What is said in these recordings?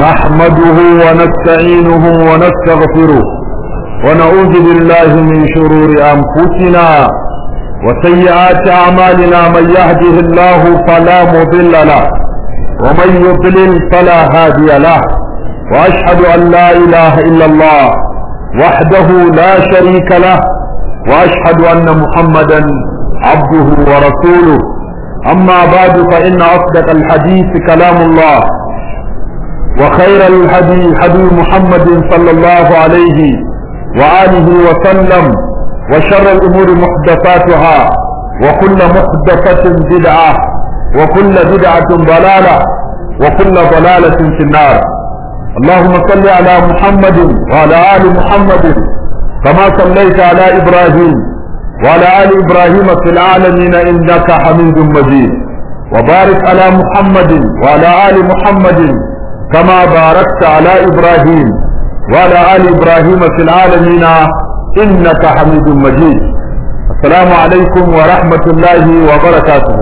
نحمده ونستعينه ونستغفره ونعوذ بالله من شرور أنفسنا وسيئات أعمالنا من يهده الله فلا مضل له ومن يضلل فلا هادي له وأشهد أن لا إله إلا الله وحده لا شريك له وأشهد أن محمدا عبده ورسوله أما بعد فإن أصدق الحديث كلام الله وخير الهدي هدي محمد صلى الله عليه وآله وسلم وشر الأمور محدثاتها وكل محدثة بدعة وكل بدعة ضلالة وكل ضلالة في النار اللهم صل على محمد وعلى آل محمد كما صليت على إبراهيم وعلى آل إبراهيم في العالمين إنك حميد مجيد وبارك على محمد وعلى آل محمد كما باركت على إبراهيم وعلى آل إبراهيم في العالمين إنك حميد مجيد السلام عليكم ورحمة الله وبركاته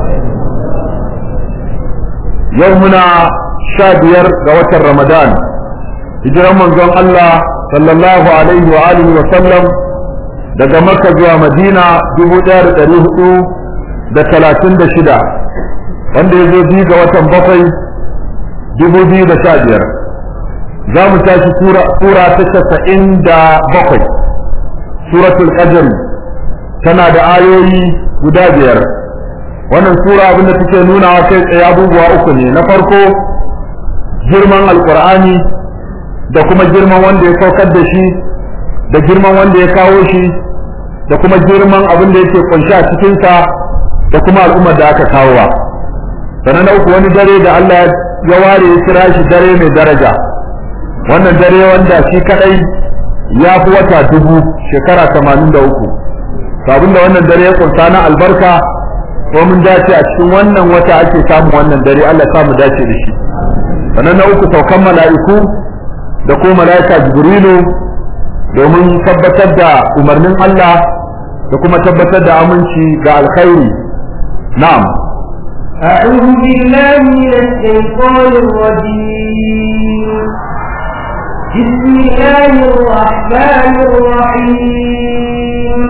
يومنا شادير قوة رمضان hijiran manzon Allah sallallahu alaihi wa alihi wa sallam daga Makka zuwa Madina dubu ɗaya da ɗari hudu da talatin da shida wanda ya zo biyu ga watan bakwai dubu biyu da sha biyar za mu tashi sura ta casa'in da bakwai suratul qadr tana da ayoyi guda biyar wannan sura abinda take nuna kai tsaye abubuwa uku ne na farko girman alkur'ani da kuma girman wanda ya saukar da shi da girman wanda ya kawo shi da kuma girman abin da yake kunshi a cikinsa da kuma al'ummar da aka kawowa sannan na uku wani dare da Allah ya ware ya kira shi dare mai daraja wannan dare wanda shi kadai ya fi wata dubu shekara tamanin da uku abin da wannan dare ya kunsa na albarka ko mun dace a cikin wannan wata ake samun wannan dare Allah ya samu dace da shi sannan na uku saukan mala'iku da ko mala'ika jibrilu domin tabbatar da umarnin Allah da kuma tabbatar da aminci ga alkhairi na'am أعوذ بالله من الشيطان الرجيم بسم الله الرحمن الرحيم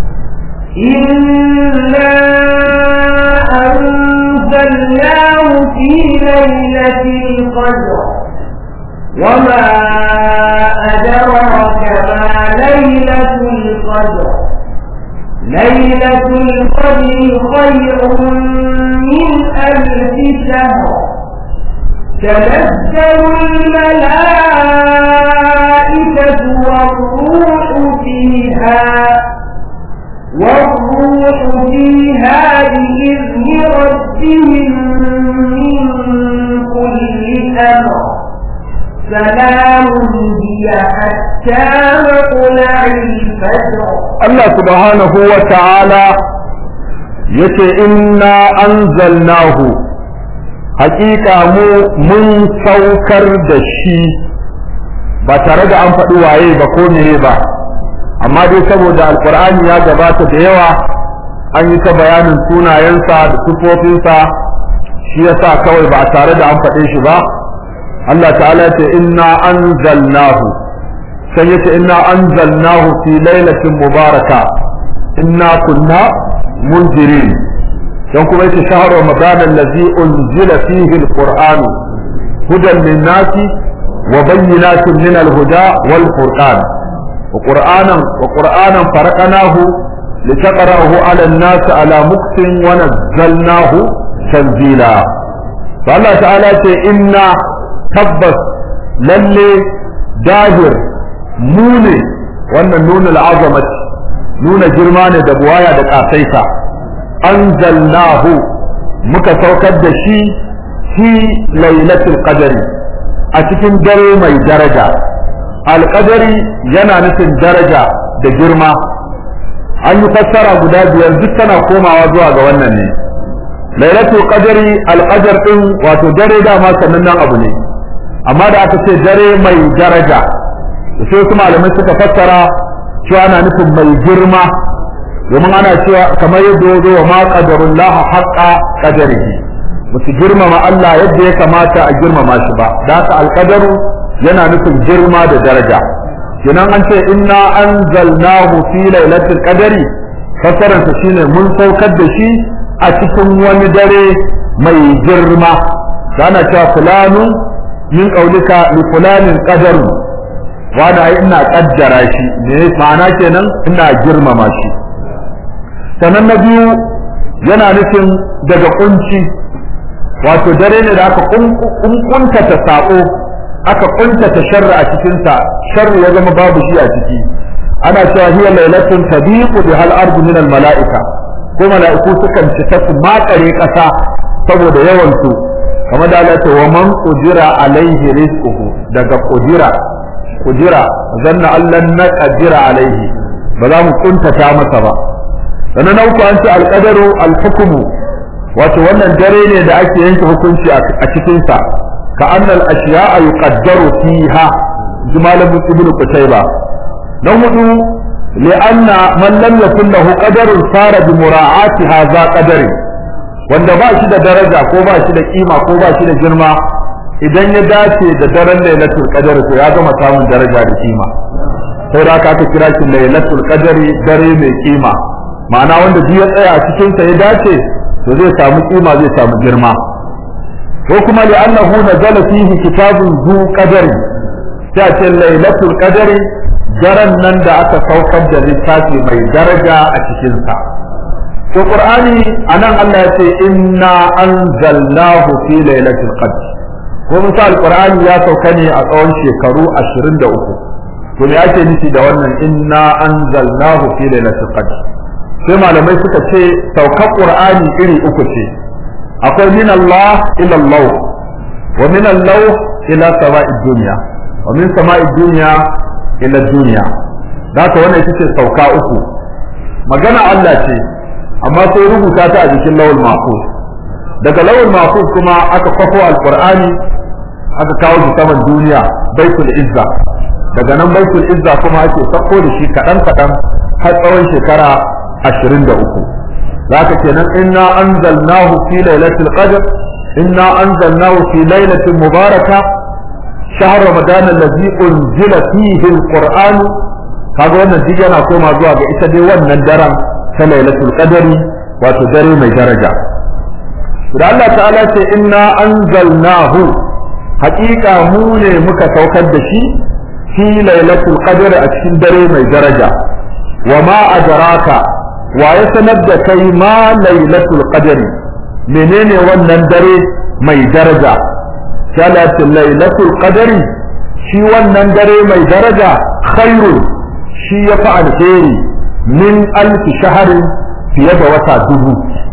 إنا أنزلناه في ليلة القدر وما أدراك ما ليلة القدر ليلة القدر خير من ألف شهر تنزل الملائكة والروح فيها والروح فيها بإذن ربهم من كل أمر سلام هي حتى مطلع الفجر Allah subhanahu wa ta'ala yace inna anzalnahu haƙiƙa mu mun saukar da shi ba tare da an faɗi waye ba ko meye ba amma dai saboda alkur'ani ya gabata da yawa an yi ta bayanin sunayensa da sifofinsa shi yasa kawai ba tare da an faɗe shi ba Allah ta'ala ce inna anzalnahu sai yace inna anzalnahu fi lailatin mubaraka inna kunna munzirin dan kuma yace shahru ramadan allazi unzila fihi alquran hudan lin-nasi wa bayyinatin min al-huda wal furqan wa qur'anan wa qur'anan faraqnahu litaqra'ahu 'ala an-nas 'ala muktin wa nazzalnahu tanzila Allah ta'ala ce inna tabbas lalle dahir mu ne wannan nuna al'azamati nuna girma ne da buwaya da ƙasaita anzalnahu muka saukar da shi fi lailatul qadari a cikin dare mai daraja alƙadari yana nufin daraja da girma an yi fassara guda biyar duk tana komawa zuwa ga wannan ne lailatul qadari alqadar din wato dare dama sanannen abu ne amma da aka ce dare mai daraja sai su malamai suka fassara cewa ana nufin mai girma domin ana cewa kamar yadda ya zo wa ma qadarullah haqqa qadarihi ba su girmama Allah yadda ya kamata a girmama shi ba da haka alƙadaru yana nufin girma da daraja kenan an ce inna anzalnahu fi lailatul qadari fassararsa shine mun saukar da shi a cikin wani dare mai girma da ana cewa fulanu min qaulika li fulanin qadaru wanda ai ina kaddara shi ne ma'ana kenan ina girmama shi sannan na biyu yana nufin daga kunci wato dare ne da aka kuntata sako aka kuntata sharri a cikinsa sharri ya zama babu shi a ciki ana cewa hiya lailatun tabiqu bi hal ardu min al malaika ko malaiku sukan cika su makare kasa saboda yawan su kamar da Allah ce wa man qudira alaihi rizquhu daga qudira qudira zanna Allah na qadira alaihi ba za mu kuntata masa ba sannan na uku an ce alqadaru alhukmu wato wannan dare ne da ake yanke hukunci a cikin sa ka annal ashiya'a yuqaddaru fiha jimalan ibnu qutayba na hudu li'anna man lam yakun lahu qadarun sara bi mura'ati hadha qadari wanda ba shi da daraja ko ba shi da kima ko ba shi da girma idan ya dace da daren lailatul qadar to ya gama samun daraja da kima sai da aka kira shi lailatul qadari dare mai kima ma'ana wanda duk ya tsaya a cikin sa ya dace to zai samu kima zai samu girma ko kuma li'annahu nazala fihi kitabun zu qadari sai ce lailatul qadari daren nan da aka saukar da littafi mai daraja a cikinsa. To Qur'ani anan Allah ya ce inna anzalnahu fi lailatul qadr. Ko misal Qur'ani ya sauka ne a tsawon shekaru 23. To me ake nufi da wannan inna anzalnahu fi lailatul qadr? Sai malamai suka ce saukar Qur'ani iri uku ce. Akwai min Allah ila Allah wa min Allah ila sama'id dunya wa min sama'id dunya ila duniya da haka wannan ita ce sauka uku magana Allah ce amma sai rubuta ta a jikin lawul mahfuz daga lawul mahfuz kuma aka kwafo alqur'ani aka kawo shi saman duniya baitul izza daga nan baitul izza kuma ake sako da shi kadan kadan har tsawon shekara 23 zaka kenan inna anzalnahu fi lailatul qadr inna anzalnahu fi lailatin mubarakah شهر رمضان الذي أنزل فيه القرآن kaga wannan duk yana koma zuwa ga ita dai wannan daren ta lailatul qadari wato dare mai daraja da Allah ta'ala ce inna anzalnahu haƙiƙa mu ne muka saukar da shi fi lailatul qadri a cikin dare mai daraja wa ma adraka wa ya sanar da kai ma lailatul qadri menene wannan dare mai daraja salatul lailatul qadri shi wannan dare mai daraja khairu shi ya fi alheri min alfi shaharin fiye da wata dubu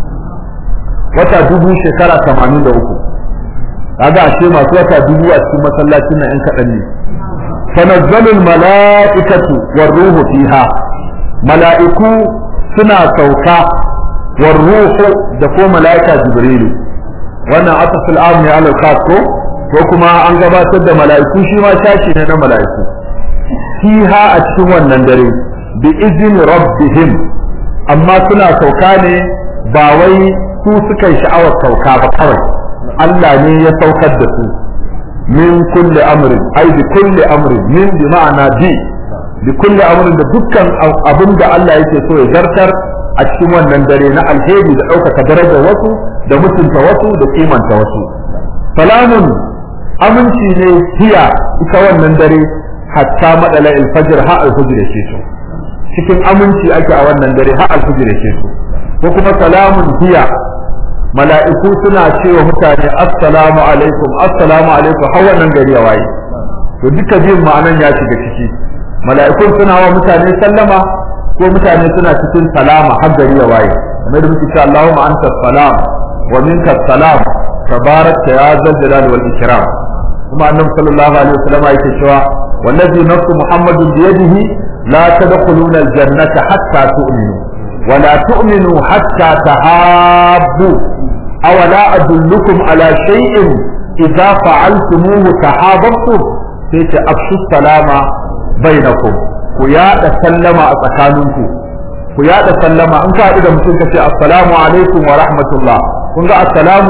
wata dubu shekara tamanin da uku kaga ashe masu wata dubu a cikin masallacin nan yan kaɗan ne tanazzalul mala'ikatu war ruhu fiha mala'iku suna sauka war ruhu da ko mala'ika jibrilu wannan asafil am ne alal khas ko ko kuma an gabatar da mala'iku shi ma shashi ne na mala'iku fiha a cikin wannan dare bi izini rabbihim amma suna sauka ne ba wai su suka yi sha'awar sauka ba kawai Allah ne ya saukar da su min kulli amrin ai bi kulli amrin min bi ma'ana bi bi kulli amrin da dukkan abin da Allah yake so ya zartar a cikin wannan dare na alheri da ɗaukaka darajar wasu da mutunta wasu da kimanta wasu salamun aminci ne hiya ita wannan dare hatta madala alfajr ha alfajr yake so cikin aminci ake a wannan dare ha alfajr yake so ko kuma salamun hiya mala'iku suna cewa mutane assalamu alaikum assalamu alaikum har wannan gari ya waye to duka biyun ma'anan ya shiga ciki mala'ikun suna wa mutane sallama ko mutane suna cikin salama har gari ya waye kamar da muke cewa Allahumma anta salam wa minka salam tabarakta ya zal jalali wal ikram kuma annabi sallallahu alaihi wasallam yake cewa wallazi nafsu muhammadin bi yadihi la tadkhuluna al jannata hatta tu'minu wa la tu'minu hatta tahabbu aw la adullukum ala shay'in idza fa'altumuhu tahabbtum sai ta afshu salama bainakum ku yada sallama a tsakaninku ku yada sallama in ka haɗu da mutum ka ce assalamu alaikum wa rahmatullah kun ga assalamu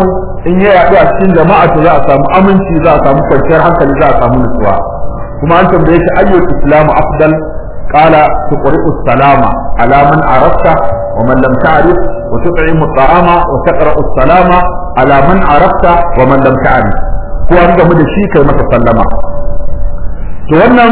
in ya yaɗu a cikin jama'a to za a samu aminci za a samu kwanciyar hankali za a samu nutsuwa kuma an tambaye shi ayyul islamu afdal qala tuqri'u salama ala man arafta wa man lam ta'rif wa tut'imu at'ama wa taqra'u salama ala man arafta wa man lam ta'rif ko an gamu da shi kai masa sallama to wannan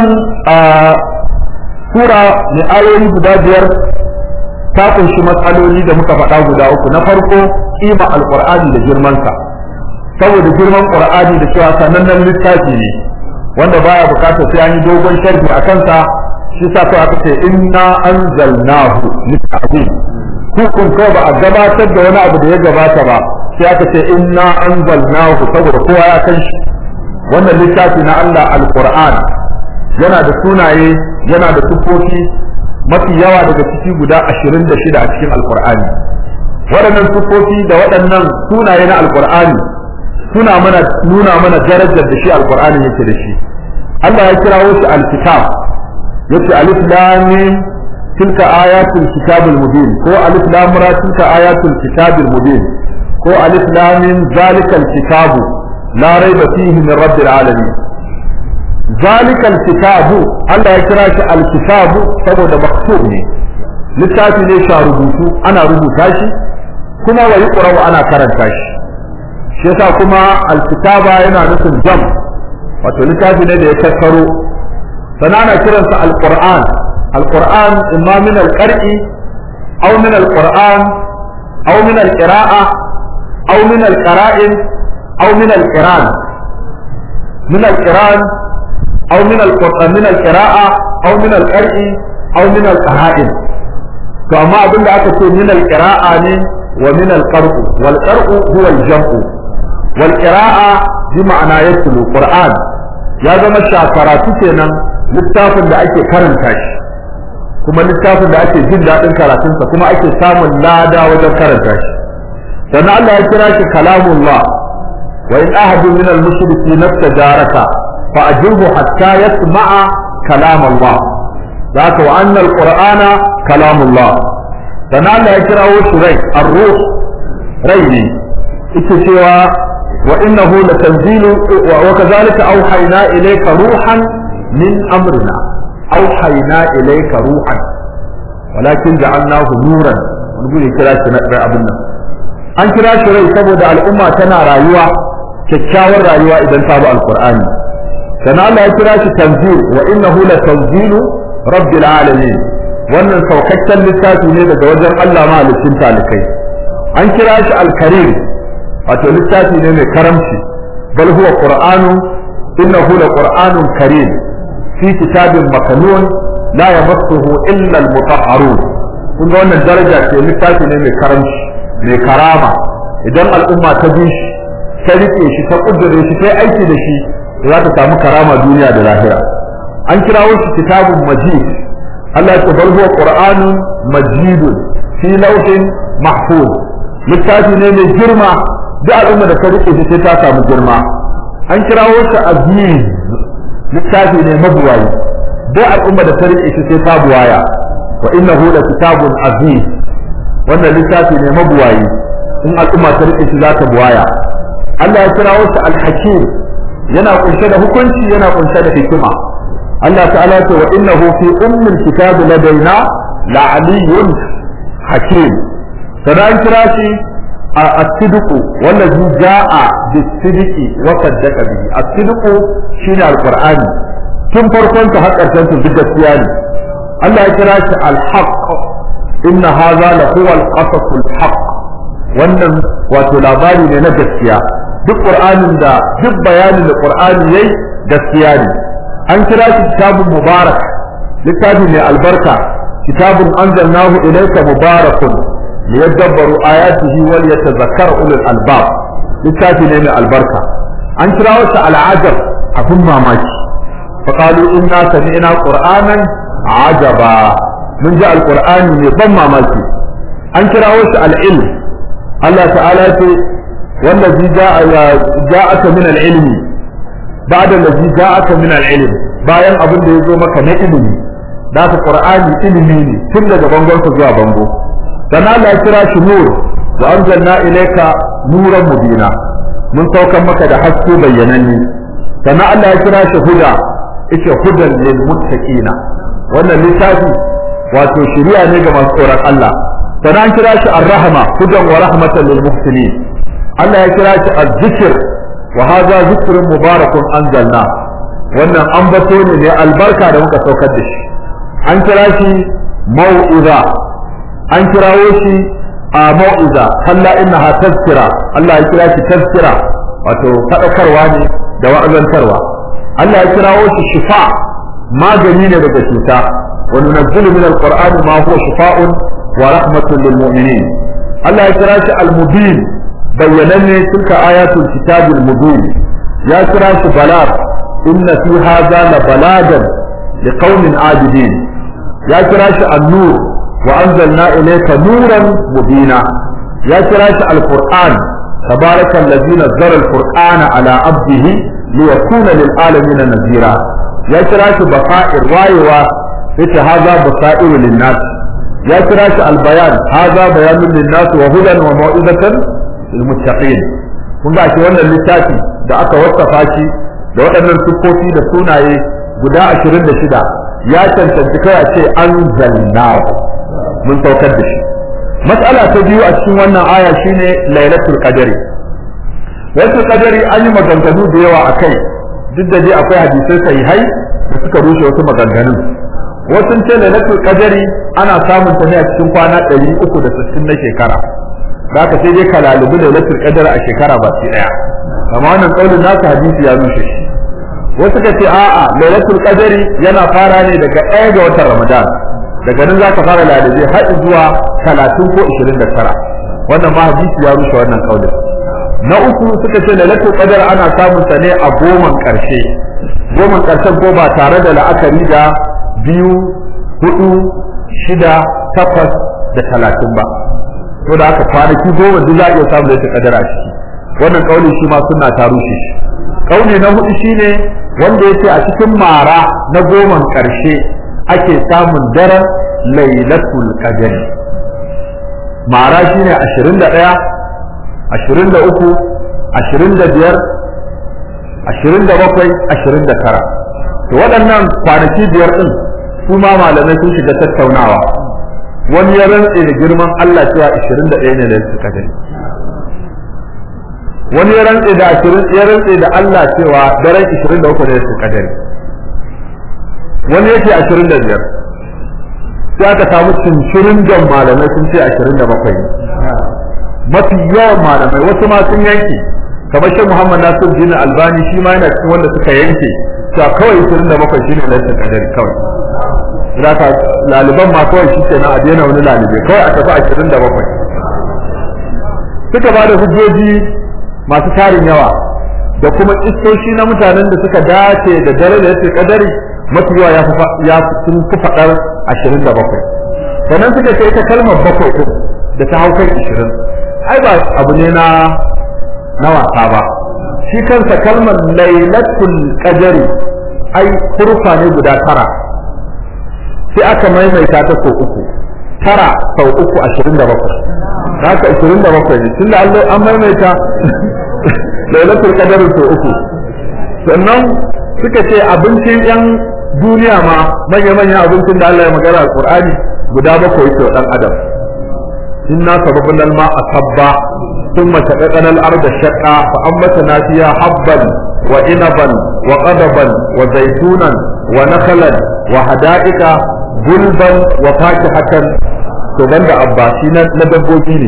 sura mai ayoyi guda biyar ta kunshi matsaloli da muka faɗa guda uku na farko kima alqur'ani da girmansa saboda girman qur'ani da cewa sanannen littafi ne wanda baya bukatar sai an yi dogon sharhi a kansa shi sa ko aka ce inna anzalnahu littafin hukun ko ba a gabatar da wani abu da ya gabata ba sai aka ce inna anzalnahu saboda kowa ya kan shi wannan littafi na Allah alqur'an yana da sunaye yana da tufofi mafi yawa daga ciki guda ashirin da shida a cikin alkur'ani waɗannan sufofi da waɗannan sunaye na alkur'ani suna mana nuna mana darajar da shi alkur'ani yake da shi Allah ya kirawo shi alkitab yace alif lam mim tilka ayatul kitabil mubin ko alif lam ra tilka ayatul kitabil mubin ko alif lam mim zalikal kitabu la raiba fihi min rabbil alamin ذلك الكتاب الله يكرا shi alkitabu saboda maktub ne littafi ne sha rubutu ana rubuta shi kuma wa yuqra'u ana karanta shi shi yasa kuma alkitaba yana nufin jam wato littafi ne da ya tattaro sana ana kiransa alquran alquran imma min alqar'i aw min alquran aw min alqira'a aw min alqara'in aw min alqiran min alqiran أو من القرآن من القراءة أو من القرء أو من القرائن فما أظن أكثر من القراءة ومن القرء والقرء هو الجمع والقراءة بمعنى يتلو القرآن يا زما شاكراتي kenan littafin da ake karanta shi kuma littafin da ake jin daɗin karatunsa kuma ake samun lada wajen karanta shi sannan Allah ya kira shi kalamullah wa in ahadun min al-mushriki nastajaraka فأجره حتى يسمع كلام الله ذاك وأن القرآن كلام الله فنال يكره شريك الروح ريني اتشوى وإنه لتنزيل وكذلك أوحينا إليك روحا من أمرنا أوحينا إليك روحا ولكن جعلناه نورا ونقول كلا شريك أبنا an kira shi rai saboda al'umma tana rayuwa kyakkyawar rayuwa idan ta bi alqur'ani sana Allah ya kira shi tanzil wa innahu la tanzilu rabbil alamin wannan saukakken littafi ne daga wajen Allah mahalicin talikai an kira shi al-karim wato littafi ne mai karamci bal huwa qur'anu innahu la qur'anun karim fi kitabin makanun la yamassuhu illa al-mutahharun kun ga wannan daraja ce littafi ne mai karamci mai karama idan al'umma ta bi shi ta rike shi ta kudure shi ta aiki da shi za ta samu karama duniya da lahira an kirawo shi kitabun majid Allah ya bar huwa qur'anun majidun fi lawhin mahfuz littafi ne mai girma duk al'umma da ta rike shi sai ta samu girma an kirawo shi aziz littafi ne mabuwayi duk al'umma da ta rike shi sai ta buwaya wa innahu la kitabun aziz wannan littafi ne mabuwayi in al'umma ta rike shi za ta buwaya Allah ya kirawo shi al-hakim yana kunshe da hukunci yana kunshe da hikima Allah ta'ala ce wa innahu fi ummil kitab ladaina la'aliyyun hakim sadan kira shi as-sidqu wallazi ja'a bis-sidqi wa saddaqa bihi as-sidqu shine al-qur'ani tun farkon ta har karshen su duk gaskiya ne Allah ya kira shi al-haqq inna hadha la huwa al-qasas al-haqq wannan wato labari ne na gaskiya duk qur'anin da duk bayanin da qur'ani yayi gaskiya ne an kira shi kitabun mubarak littafi mai albarka kitabun anzalnahu ilayka mubarakun liyadabbaru ayatihi wal yatadhakkar ulul albab littafi ne mai albarka an kira shi al'ajab abun mamaki فقالوا إنا سمعنا قرآنا عجبا من جاء القرآن من ضم ماماكي أن كراوش العلم الله تعالى والذي جاء جاءك من العلم بعد الذي جاءك من العلم bayan abin da ya zo maka na ilimi da ka qur'ani ilimi ne tun daga bangon ka zuwa bango dan Allah ya kira shi nur wa anzalna ilayka nuran mubina mun saukan maka da haske bayyananne sannan Allah ya kira shi huda yace hudan lil muttaqina wannan littafi wato shari'a ne ga masu tsoron Allah sannan an kira shi ar-rahma hudan wa rahmatan lil muhsinin Allah ya kira shi az-zikr wa hadha zikrun mubarakun anzalna wannan ambato ne ne albarka da muka saukar da shi an kira shi mau'iza an kirawo shi a mau'iza kalla innaha tazkira Allah ya kira shi tazkira wato fadakarwa ne da wa'azantarwa Allah ya kirawo shi shifa magani ne daga cuta wa nunazzilu min alqur'ani ma huwa shifa'un wa rahmatun lil mu'minin Allah ya kira shi al-mubin bayyananne tilka ayatul kitabil mubin ya kira shi balagh inna fi hadha la balagan liqaumin abidin ya kira shi an-nur wa anzalna ilayka nuran mubina ya kira shi al-qur'an تبارك الذي نزل القرآن على عبده ليكون للعالمين نذيرا يا كراش بصائر رايوا yace haza basairu linnas ya kira shi albayan haza bayanun linnas wa hudan wa mau'izatan lil muttaqin kun ga shi wannan littafi da aka wasafa shi da waɗannan siffofi da sunaye guda 26 ya cancanci kai a ce anzalna mun saukar da shi mas'ala ta biyu a cikin wannan aya shine lailatul qadri lailatul qadri an yi maganganu da yawa akai duk da dai akwai hadisai sahihai da suka rushe wasu maganganun wasu ce lailatul qadri ana samun ta ne a cikin kwana 360 na shekara zaka sai dai kalalubu lailatul qadri a shekara ba sai daya amma wannan kaulin nasu hadisi ya rushe shi wasu ka ce a'a lailatul qadri yana fara ne daga ɗaya ga watan ramadan daga nan zaka fara lalube har zuwa 30 ko 29 wannan ma hadisi ya rushe wannan kaulin na uku suka ce lailatul qadr ana samun ta ne a goman karshe goman karshen ko ba tare da la'akari da biyu hudu shida takwas da talatin ba to da aka kwanaki goma duk za a iya samun lailatul qadr a ciki wannan kauli shi ma suna ta rushe shi kauli na hudu shine wanda yace a cikin mara na goman karshe ake samun daren lailatul qadr mara shine 21 ashirin da uku ashirin da biyar ashirin da bakwai ashirin da tara to waɗannan kwanaki biyar ɗin su ma malamai sun shiga tattaunawa wani ya rantse da girman Allah cewa ashirin da ɗaya ne da suka gani wani ya rantse da ashirin ya rantse da Allah cewa daren ashirin da uku ne suka gani wani yake ashirin da biyar sai aka samu cincirin jan malamai sun ce ashirin da bakwai ne mafi yawan malamai wasu ma sun yanke kamar shi Muhammad Nasir Din Albani shi ma yana cikin wanda suka yanke cewa kawai 27 shine lailatul qadari kawai zaka laliban ma kawai shi kenan a daina wani lalibe kawai a tafi 27 suka ba da hujjoji masu tarin yawa da kuma istoshi na mutanen da suka dace da dare da yake kadari mafi yawa ya sun fi faɗar 27 sannan suka ce ita kalmar bakwai din da ta hau kan 20 ai ba abu ne na na wasa ba shi kansa kalmar lailatul qadari ai hurfa ne guda tara sai aka maimaita ta sau uku tara sau uku ashirin da bakwai haka ashirin da bakwai ne tunda Allah an maimaita lailatul qadari sau uku sannan suka ce abincin yan duniya ma manya-manyan abincin da Allah ya magana a Qur'ani guda bakwai ke dan adam إنا صببنا الماء صبا ثم شققنا الأرض شقا فأنبتنا فيها حبا وعنبا وقضبا وزيتونا ونخلا وحدائق غلبا وفاكهة تبند أباشينا ندبوجيني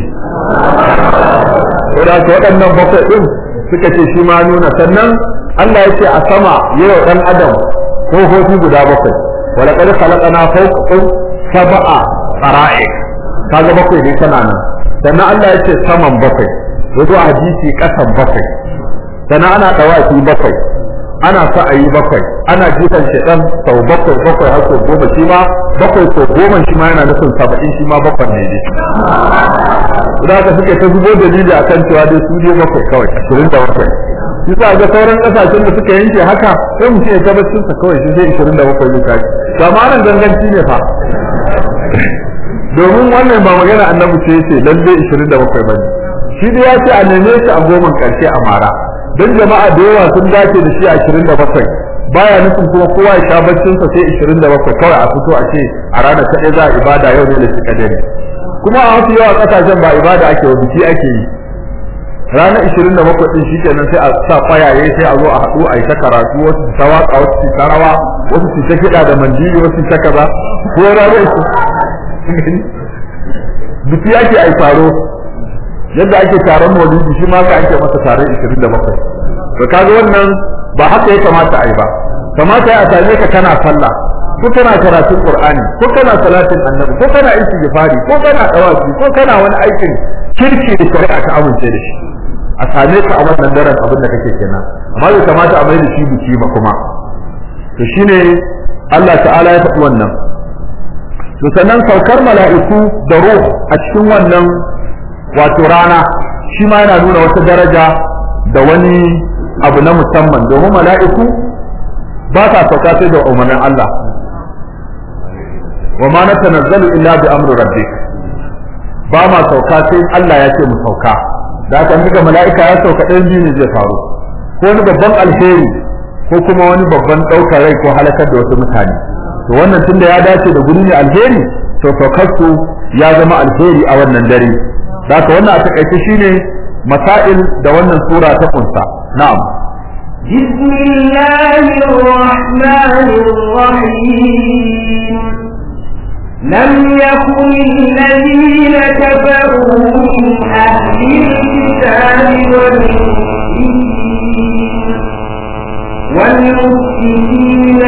Wadda ta waɗannan bakwai ɗin suka ce shi ma nuna sannan Allah ya ce a sama yau ɗan adam ƙofofi guda bakwai wala ƙar khalaqana fawqakum sab'a qara'iq kaga bakwai ne tana nan sannan Allah ya ce saman bakwai wato a hadisi kasan bakwai sannan ana dawaki bakwai ana sa'ayi bakwai ana jifan shedan sau bakwai bakwai har sau goma shi ma bakwai sau goma shi ma yana nufin saba'in shi ma bakwai ne ne da ka suke ta zubo dalili a kan cewa dai su ne bakwai kawai ashirin da bakwai bisa ga sauran kasashen da suka yanke haka sai mutum ya tabbacin sa kawai shi zai ashirin da bakwai ne kaji ba ma nan ganganci ne fa domin wannan ba magana annabi ce yace lalle 27 bane shi da ya ce a neme shi a goma karshe a mara don jama'a da yawa sun dace da shi a 27 baya nufin kuma kowa ya sha baccinsa sai 27 kawai a fito a ce a ranar kaɗai za a ibada yau ne da shi kadari kuma a wasu yawa ƙasashen ba ibada ake wa biki ake yi ranar 27 din shi kenan sai a sa kwayaye sai a zo a haɗu a yi ta karatu wasu su ta waƙa wasu su ta rawa wasu su ta kiɗa da mandiri wasu su ta kaza ko ranar biki ake a taro yadda ake taron maulidi shi ma ka ake masa taron 27 to kaga wannan ba haka ya kamata a yi ba kamata ya same ka kana sallah ko kana karatun qur'ani ko kana salatin annabi ko kana istighfari ko kana dawafi ko kana wani aikin kirki da shari'a ta amince da shi a same ka a wannan daren abin da kake kenan amma bai kamata a mai da shi biki ba kuma to shine Allah ta'ala ya faɗi wannan to sannan saukar mala'iku da ruh a cikin wannan wato rana shi ma yana nuna wata daraja da wani abu na musamman domin mala'iku ba sa sauka sai da umarnin Allah wa ma natanazzalu illa bi amri rabbik ba ma sauka sai Allah ya ce mu sauka da haka ga mala'ika ya sauka ɗayan biyu ne zai faru ko wani babban alheri ko kuma wani babban ɗaukar rai ko halakar da wasu mutane to wannan tunda ya dace da guri ne alheri to saukarsu ya zama alheri a wannan dare da haka wannan a takaice shine masail da wannan sura ta kunsa na'am بسم الله الرحمن الرحيم لم يكن الذين كفروا من أهل الكتاب والمسلمين والمسلمين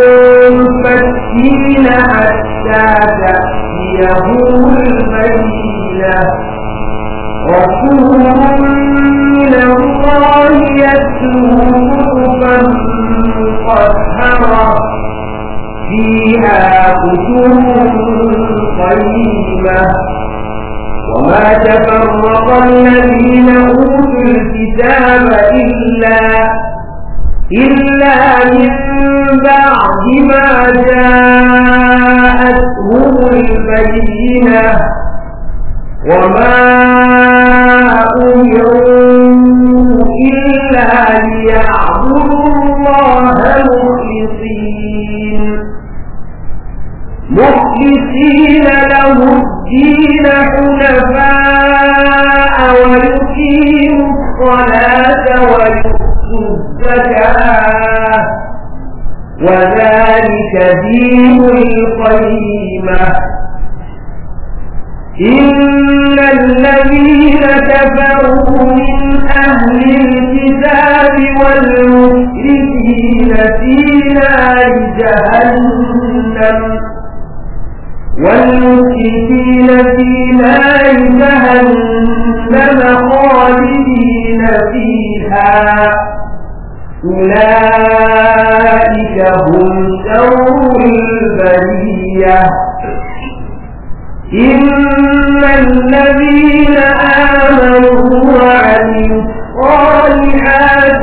منفكين حتى تأتيهم البينة رسول من الله يتلو صحفا مطهرة فيها كتب قيمة وما تفرق الذين أوتوا الكتاب إلا إلا من بعد ما جاءتهم البينة وما أمروا إلا ليعبدوا الله مخلصين مخلصين له الدين حنفاء ويقيموا الصلاة ويؤتوا الزكاة وذلك دين القيمة إن الذين كفروا من أهل الكتاب والمشركين في نار جهنم والمشركين في نار جهنم خالدين فيها أولئك هم شر البريه إن الذين آمنوا وعملوا الصالحات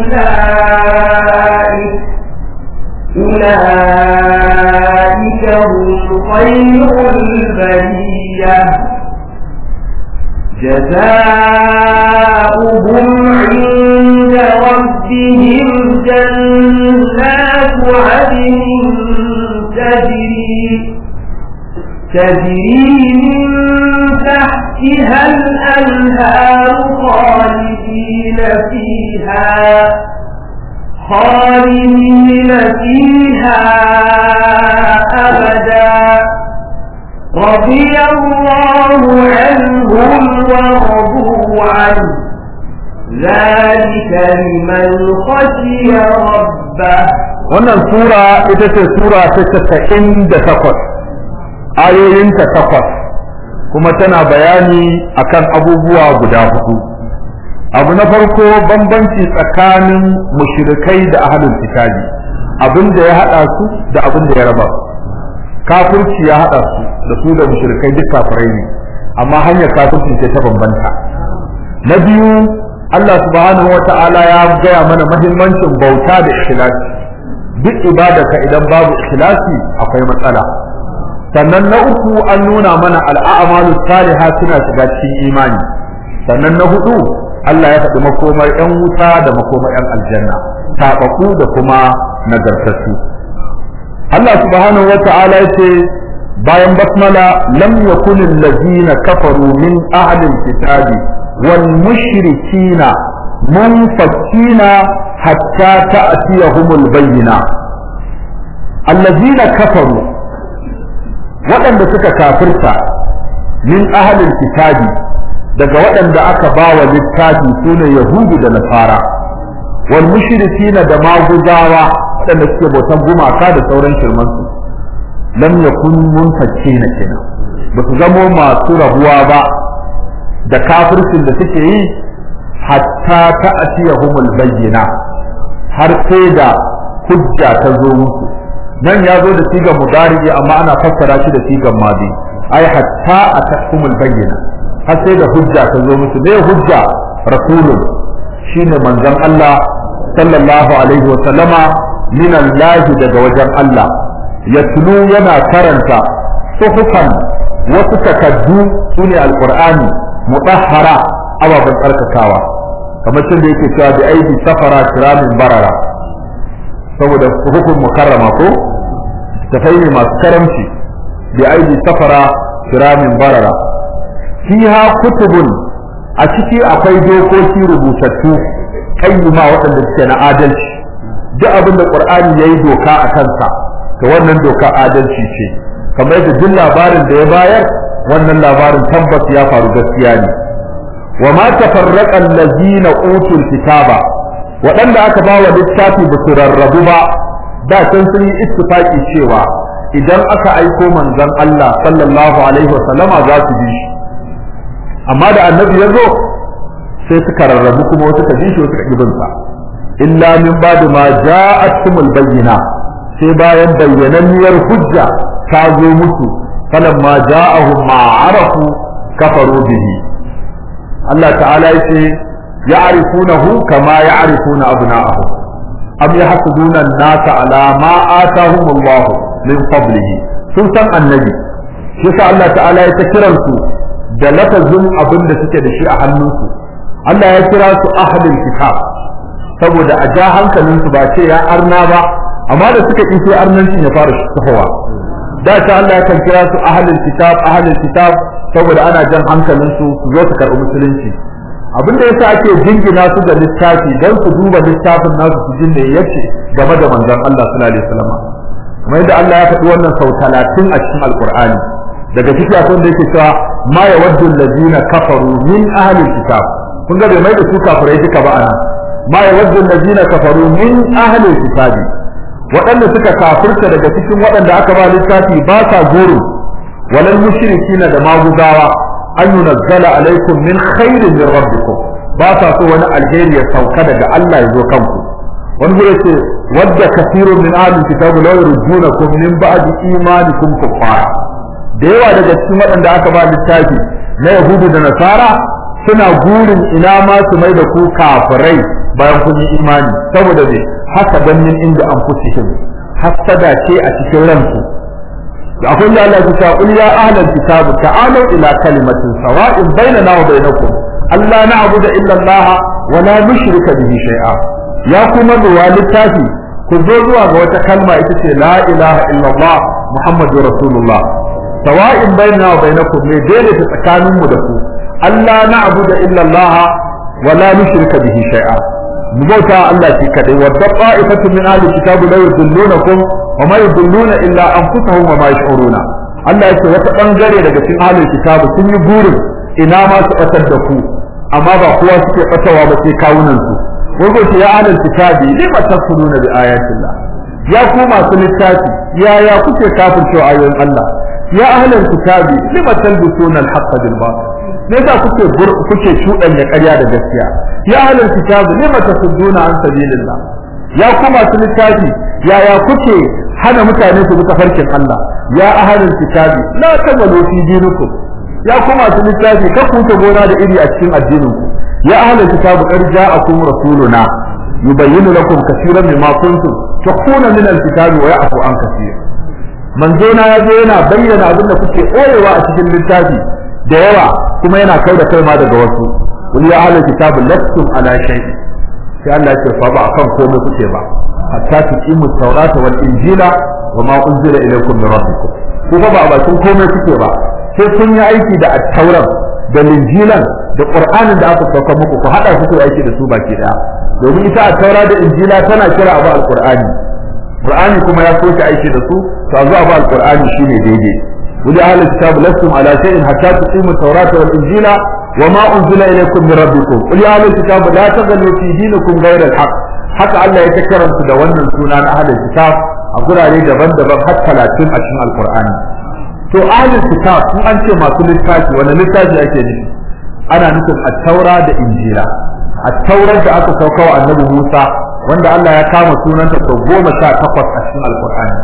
أولئك أولئك هم خير البرية جزاؤهم عند ربهم جنات عدن تجري تجري من تحتها الأنهار خالدين فيها خالدين فيها أبدا رضي الله عنهم ورضوا عنه ذلك لمن خشي ربه wannan sura ita ce sura ta casa'in da takwas ayoyinta takwas kuma tana bayani akan abubuwa guda hudu abu na farko bambanci tsakanin mushrikai da ahlul kitabi abin da ya hada su da abin da ya raba su kafirci ya hada su da su da mushrikai duk kafirai ne amma hanyar kafirci ce ta bambanta na biyu Allah subhanahu wa ta'ala ya gaya mana mahimmancin bauta da ikhlasi duk ibadarka idan babu ikhlasi akwai matsala sannan na uku an nuna mana al'amalu salihah suna shiga cikin imani sannan na hudu Allah ya faɗi makomar ƴan wuta da makomar ƴan aljanna taɓaku da kuma nagartattu Allah subhanahu wa ta'ala ya ce bayan basmala lam yakun allazina kafaru min ahli alkitabi wal mushrikina munfakina hatta ta'tiyahumul bayyina allazina kafaru waɗanda suka kafirta min ahli alkitabi daga waɗanda aka bawa littafi sune yahudu da nasara wal mushrikina da maguzawa waɗanda suke bautan gumaka da sauran shirmansu lam yakun munfakkina kenan ba su zamo masu rabuwa ba da kafircin da suke yi hatta ta atiyahumul bayyina har sai da hujja ta zo musu nan ya zo da sigan mudari amma ana fassara shi da sigan madi ai hatta atahumul bayyina har sai da hujja ta zo musu ne hujja rasulun shine manzon Allah sallallahu alaihi wa sallama min Allah daga wajen Allah yatlu yana karanta suhufan wasu takaddu sune alqur'ani mutahhara ababen tsarkakawa kamar cin da yake cewa bi aidi safara kiramin barara saboda hukun mukarrama ko tafai ne masu karamci bi aidi safara kiramin barara fiha kutubun a ciki akwai dokoki rubutattu kayyuma waɗanda suke na adalci duk abin da qur'ani yayi doka a kansa to wannan doka adalci ce kamar da duk labarin da ya bayar wannan labarin tabbas ya faru gaskiya ne wa ma tafarraqa allazina utul kitaba waɗanda aka ba wa littafi ba su rarrabu ba da can sun yi ittifaki cewa idan aka aiko manzon Allah sallallahu alaihi wa sallama za su bi shi amma da annabi ya zo sai suka rarrabu kuma wasu ka bi shi wasu ka ibin sa illa min ba'di ma ja'atkumul bayyina sai bayan bayyananniyar hujja ta zo musu falamma ja'ahum ma arafu kafaru bihi Allah ta'ala yace ya'rifunahu kama ya'rifuna abna'ahum am yahsuduna an-nasa ala ma atahum Allah min fadlihi sun san annabi shi yasa Allah ta'ala ya ta kiran su da lafazin abin da suke da shi a hannunsu Allah ya kira su ahlul kitab saboda a ja hankalin su ba ce ya arna ba amma da suka ƙi sai arnancin ya fara tahowa da ta Allah kan kira su ahlul kitab ahlul kitab saboda ana jan hankalin su su zo su karɓi musulunci abin da yasa ake jingina su da littafi dan su duba littafin nasu su jin da yace game da manzon Allah sallallahu alaihi wasallam kamar yadda Allah ya faɗi wannan sau talatin a cikin alqur'ani daga cikin akwai da yake cewa ma yawaddu allazina kafaru min ahlil kitab kun ga bai mai da su kafirai duka ba ana ma yawaddu allazina kafaru min ahlil kitabi waɗanda suka kafirta daga cikin waɗanda aka ba littafi ba sa goro walal mushrikina da maguzawa an yunazzala alaikum min khairin min rabbikum ba sa so wani alheri ya sauka daga Allah ya zo kanku wani zai ce wadda kasirun min ahli kitabu law yurdunakum min ba'di imanikum kuffara da yawa daga cikin waɗanda aka ba littafi na yahudu da nasara suna gurin ina ma su mai da ku kafirai bayan kun yi imani saboda me haka dan min inda an fusihim hasada ce a cikin ransu da akwai da Allah ya ce qul ya ahlal kitab ta'alu ila kalimatin sawa'in bainana wa bainakum alla na'budu illa Allah wa la nushrika bihi shay'a ya kuma zuwa littafi ku zo zuwa ga wata kalma ita ce la ilaha illa Allah muhammadur rasulullah sawa'in bainana wa bainakum ne daidaita tsakaninmu da ku alla na'budu illa Allah wa la nushrika bihi shay'a mu bauta Allah shi kadai wa da'ifatu min ahli kitab la yudillunakum wa ma yudulluna illa anfusahum wa ma yash'uruna Allah yake wata bangare daga cikin ahli kitab sun yi burin ina ma su batar da ku amma ba kowa suke batawa ba sai kawunan su wato ce ya ahli kitab lima tasuduna bi ayatillah ya ku masu littafi ya ya kuke kafircewa ayoyin Allah ya ahli kitab lima talbisuna al-haqqa bil batil me yasa kuke kuke shudanya ƙarya da gaskiya ya ahlul kitab lima tasudduna an sabilillah ya ku masu littafi ya ya kuke hana mutane su bi tafarkin Allah ya ahlul kitab la tabalu fi dinikum ya ku masu littafi ka ku ta gona da iri a cikin addinin ku ya ahlul kitab qad ja'akum rasuluna yubayyinu lakum kaseeran mimma kuntum tukhuna min al-kitab wa ya'fu an kaseer manzo na yazo yana bayyana abin da kuke koyewa a cikin littafi da yawa kuma yana kai da kai ma daga wasu qul ya ahlal kitab lastum ala shay'in sai Allah ya ce fa ba kan komai kuke ba hatta tuqimu tawrata wal injila wa ma unzila ilaykum min rabbikum ku ba a bakin komai kuke ba sai kun yi aiki da at-taurat da linjilan da qur'anin da aka sauka muku ku hada su ku aiki da su baki daya domin ita at-taura da injila tana kira abu al-qur'ani qur'ani kuma ya soke aiki da su to azu abu al-qur'ani shine daidai wuli ahlul kitab lastum ala shay'in hatta tuqimu at-taurata wal injila وما أنزل إليكم من ربكم قل يا أهل الكتاب لا تغلوا في دينكم غير الحق haka Allah ya ta karanta da wannan suna na ahlul kitab a gurare daban-daban har talatin a cikin alqur'ani to ahlul kitab in an ce masu littafi wani littafi ake nufi ana nufin at-taura da injila at-taurar da aka sauka wa annabi Musa wanda Allah ya kama sunanta sau goma sha takwas a cikin alqur'ani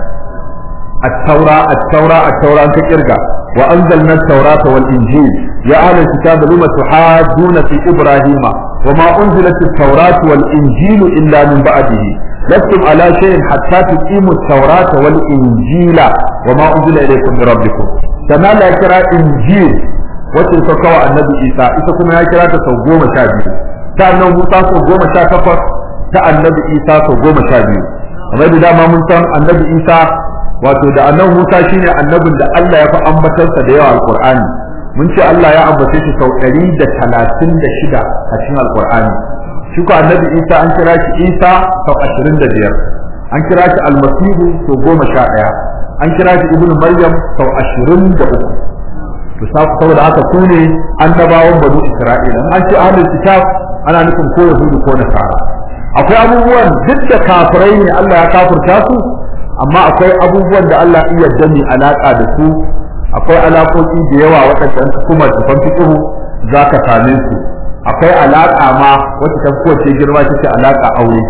at-taura at-taura at-taura an ka kirga wa anzalna at-taurata wal injil ya ahlul kitab lima tuhajjuna fi ibrahima وما أنزلت التوراة والإنجيل إلا من بعده لستم على شيء حتى تقيموا التوراة والإنجيل وما أنزل إليكم من ربكم كما لا يكرا إنجيل wacce ta kawo annabi isa ita kuma ya kira ta sau goma sha biyu ta annabi musa sau goma sha takwas ta annabi isa sau goma sha biyu kamar da dama mun san annabi isa wato da annabi musa shine annabin da allah ya fi ambatarsa da yawa alqur'ani mun ce Allah ya ambace shi sau ɗari da talatin da shida a cikin alƙur'ani shi ko annabi isa an kira shi isa sau ashirin da biyar an kira shi almasihu sau goma sha ɗaya an kira shi ibnu maryam sau ashirin da uku to saboda haka su ne annabawan banu isra'ila an ce ahlul kitab ana nufin ko yahudu ko nasara akwai abubuwan duk da kafirai ne Allah ya kafirta su amma akwai abubuwan da Allah iya dani alaka da su akwai alaƙoƙi da yawa waɗanda ka kuma tafan fiƙihu za ka same su akwai alaƙa ma wacce ta kowace girma take alaƙa aure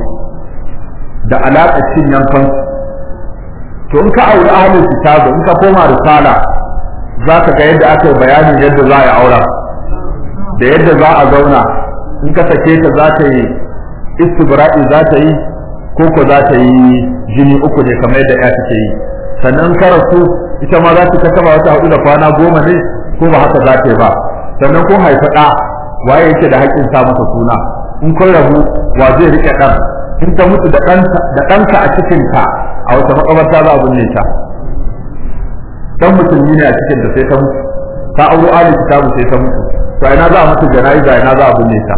da alaƙa cin yankan to in ka auri ahlul kitab in ka koma risala za ka ga yadda aka yi bayanin yadda za a yi aura da yadda za a zauna in ka sake ta za ta yi istibra'i za ta yi ko ko za ta yi jini uku ne kamar yadda ya take yi sannan ka rasu ita ma za ta kasaba wata hudu da kwana goma ne ko ba haka za ta yi ba sannan ko haifa ɗa waye yake da haƙƙin sa masa suna in kun rabu wa zai rike ɗan in ta mutu da ɗanka a cikinta a wata makabarta za a binne ta dan musulmi ne a cikin da sai ta mutu ta auro ali kitabu sai ta mutu to ina za a mutu jana'iza ina za a binne ta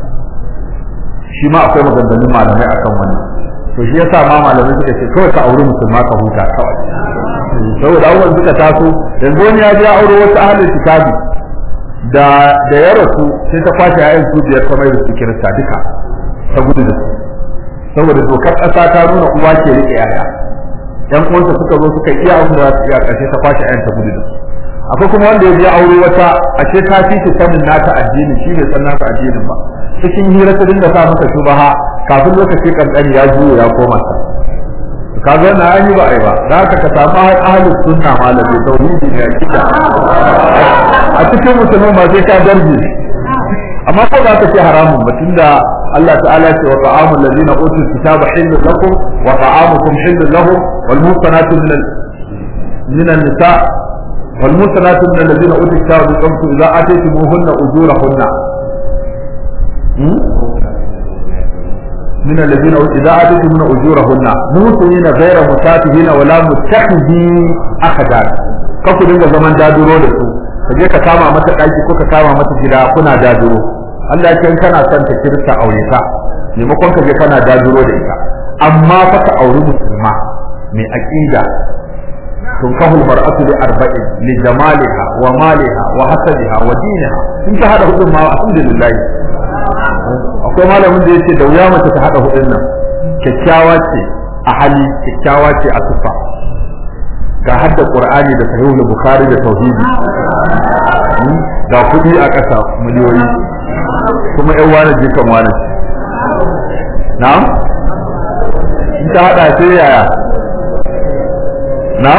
shi ma akwai maganganun malamai akan wannan to shi yasa ma malamai suka ce kawai ka auri musulma ka huta kawai saboda abubuwan suka taso yanzu wani ya je ya auro wasu ahalin kitabi da da ya rasu sai ta kwashe yayin su biyar ta mai da su kirista duka ta gudu da su saboda dokar ƙasa ta nuna uwa ke rike yaya yan uwansa suka zo suka iya abin da za su iya ƙarshe ta kwashe yayin ta gudu da su akwai kuma wanda ya je aure wata ashe ta fi ta sanin nata addini shi bai san nata addinin ba cikin hira ta dinga sa masa shubaha kafin lokaci kankani ya juyo ya koma ta kaga na an yi ba ai ba da haka ka samu ahli sunna malami tauhidi ne kida a cikin musulmi ma sai ka darje amma ko za ka ce haramun ba tunda Allah ta'ala ce wa ta'amul ladina utul kitaba hillun lakum wa ta'amukum hillun lahum wal muhsanatu min min an-nisa wal muhsanatu min alladhina utul kitaba min qablikum idza ataytumuhunna ujurahunna من الذين إذا آتيتم من أجورهن موسمين غير مسافهين ولا متخذي أخدان kaku dinga zaman daduro da su ka je ka kama mata ɗaki ko ka kama mata gida kuna daduro Allah ya in kana son ta kirta aure ka maimakon ka je kana daduro da ita amma fa ka auri musulma mai aqida tunkahul mar'atu li arba'in li jamaliha wa maliha wa hasabiha wa diniha in ta hada hudun ma alhamdulillah akwai malamin da yake da wuya mace ta hada hudun nan kyakkyawa ce a hali kyakkyawa ce a tufa ga hadda qur'ani da sahihul bukhari da tauhidi ga kudi a ƙasa miliyoyi kuma yan wani jikan wani na'am in ta hada sai yaya na'am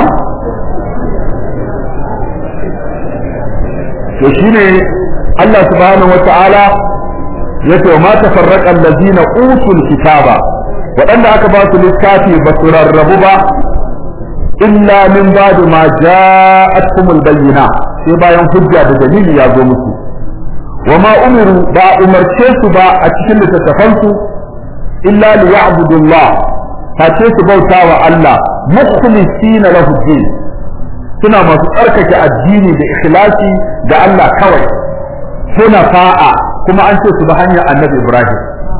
to shine Allah subhanahu wa ta'ala yace ma tafarraqa allazina utul kitaba waɗanda aka ba su littafi ba su rarrabu ba illa min ba'd ma ja'atkumul bayyina sai bayan hujja da dalili ya zo musu wa ma umiru ba umarce su ba a cikin littattafansu illa li ya'budullah face su bauta wa Allah mukhlisina lahu din suna masu tsarkake addini da ikhlasi ga Allah kawai suna fa'a kuma an ce su ba hanyar annabi Ibrahim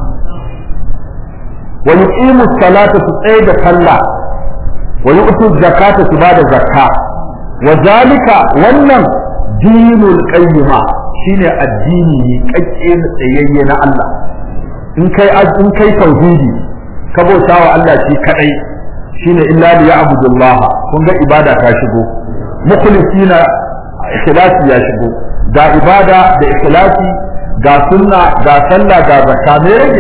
wa yuqimu salata su tsaye da sallah wa yu'tu zakata su ba da zakka wa zalika wannan dinul qayyima shine addini ne kakke na tsayayye na Allah in kai in kai tauhidi ka bauta wa Allah shi kadai shine illa li ya'budullah kun ga ibada ta shigo mukhlisina ikhlasi ya shigo ga ibada da ikhlasi ga sunna ga sallah ga zakka me rage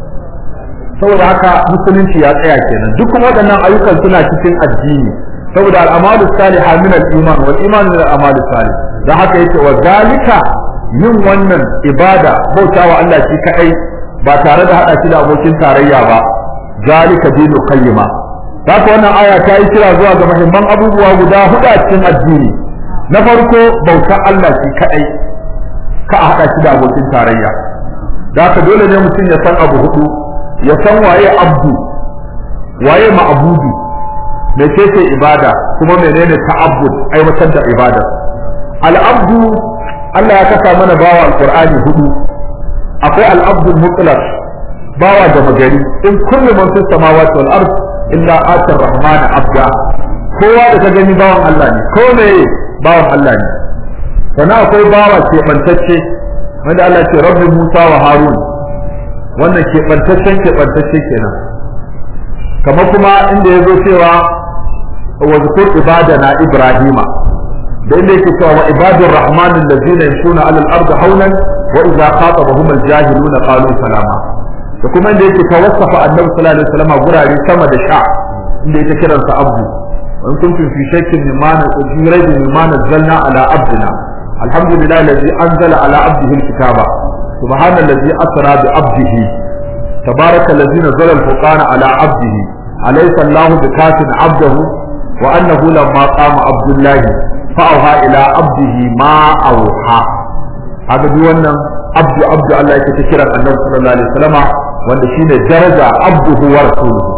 saboda haka musulunci ya tsaya kenan duk waɗannan ayyukan suna cikin addini saboda al'amalu salihah min al-iman wal iman min al-amalu salih dan haka yake wa zalika yin wannan ibada bautawa Allah shi kadai ba tare da hada shi da abokin tarayya ba zalika dinu qayyima haka wannan aya ta yi kira zuwa ga muhimman abubuwa guda hudu a cikin addini na farko bautar Allah shi kadai ka a hada shi da abokin tarayya da haka dole ne mutum ya san abu hudu ya san waye abdu waye ma'budu mecece ibada kuma menene ta'abbud aiwatar da ibada al-abdu Allah ya kasa mana bawa alqur'ani hudu akwai al-abdul mutlaq bawa da magari in kullu man fis samawati wal ard illa atar rahman abda kowa da ka gani bawan Allah ne ko me bawan Allah ne sannan akwai bawa ke bantacce wanda Allah ce rabbi Musa wa Harun wannan ke bantaccen ke bantacce kenan kamar kuma inda ya zo cewa wa zukur ibadana ibrahima da inda yake cewa wa ibadur rahman allazina yamshuna ala al-ardi hawlan wa idza khatabahum al-jahiluna qalu salama da kuma inda yake tawassafa annabi sallallahu alaihi wasallam gurare sama da sha inda yake kiransa abdu in kuntum fi shakkin mimma fi raibin mimma nazzalna ala abdina alhamdulillahi allazi anzala ala abdihi al-kitaba subhanallazi asra bi abdihi تبارك الذي نزل الفرقان على عبده أليس الله بكاف عبده وأنه لما قام عبد الله فأوحى إلى عبده ما أوحى هذا بيوانا عبد عبد الله يتكرر النبي صلى الله عليه وسلم wanda shine daraja abduhu wa rasuluhu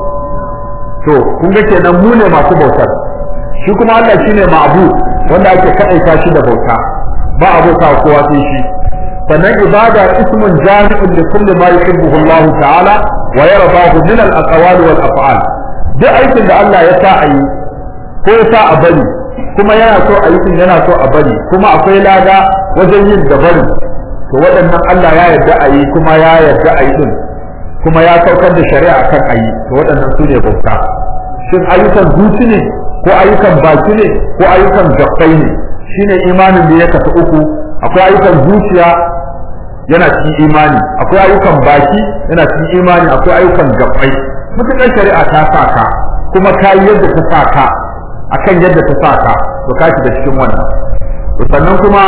to kun ga kenan mu ne masu bautar shi kuma Allah shine ma'bud wanda ake kadaita shi da bauta ba abota kowa sai shi sannan ibada ismun jami'un li kulli ma yuhibbuhu Allah ta'ala wa yardahu min al-aqwal wal af'al duk aikin da Allah ya sa a yi ko ya sa a bari kuma yana so a yi din yana so a bari kuma akwai lada wajen yin da bari to waɗannan Allah ya yarda a yi kuma ya yarda a yi din kuma ya saukar da shari'a akan a yi to waɗannan su ne bauta shin ayyukan zuci ne ko ayyukan baki ne ko ayyukan gabbai ne shine imanin da ya kasu uku akwai ayyukan zuciya yana cikin imani akwai ayyukan baki yana cikin imani akwai ayyukan gabbai mutukar shari'a ta sa ka kuma ka yi yadda ta sa ka akan yadda ta sa ka to ka shiga cikin wannan to sannan kuma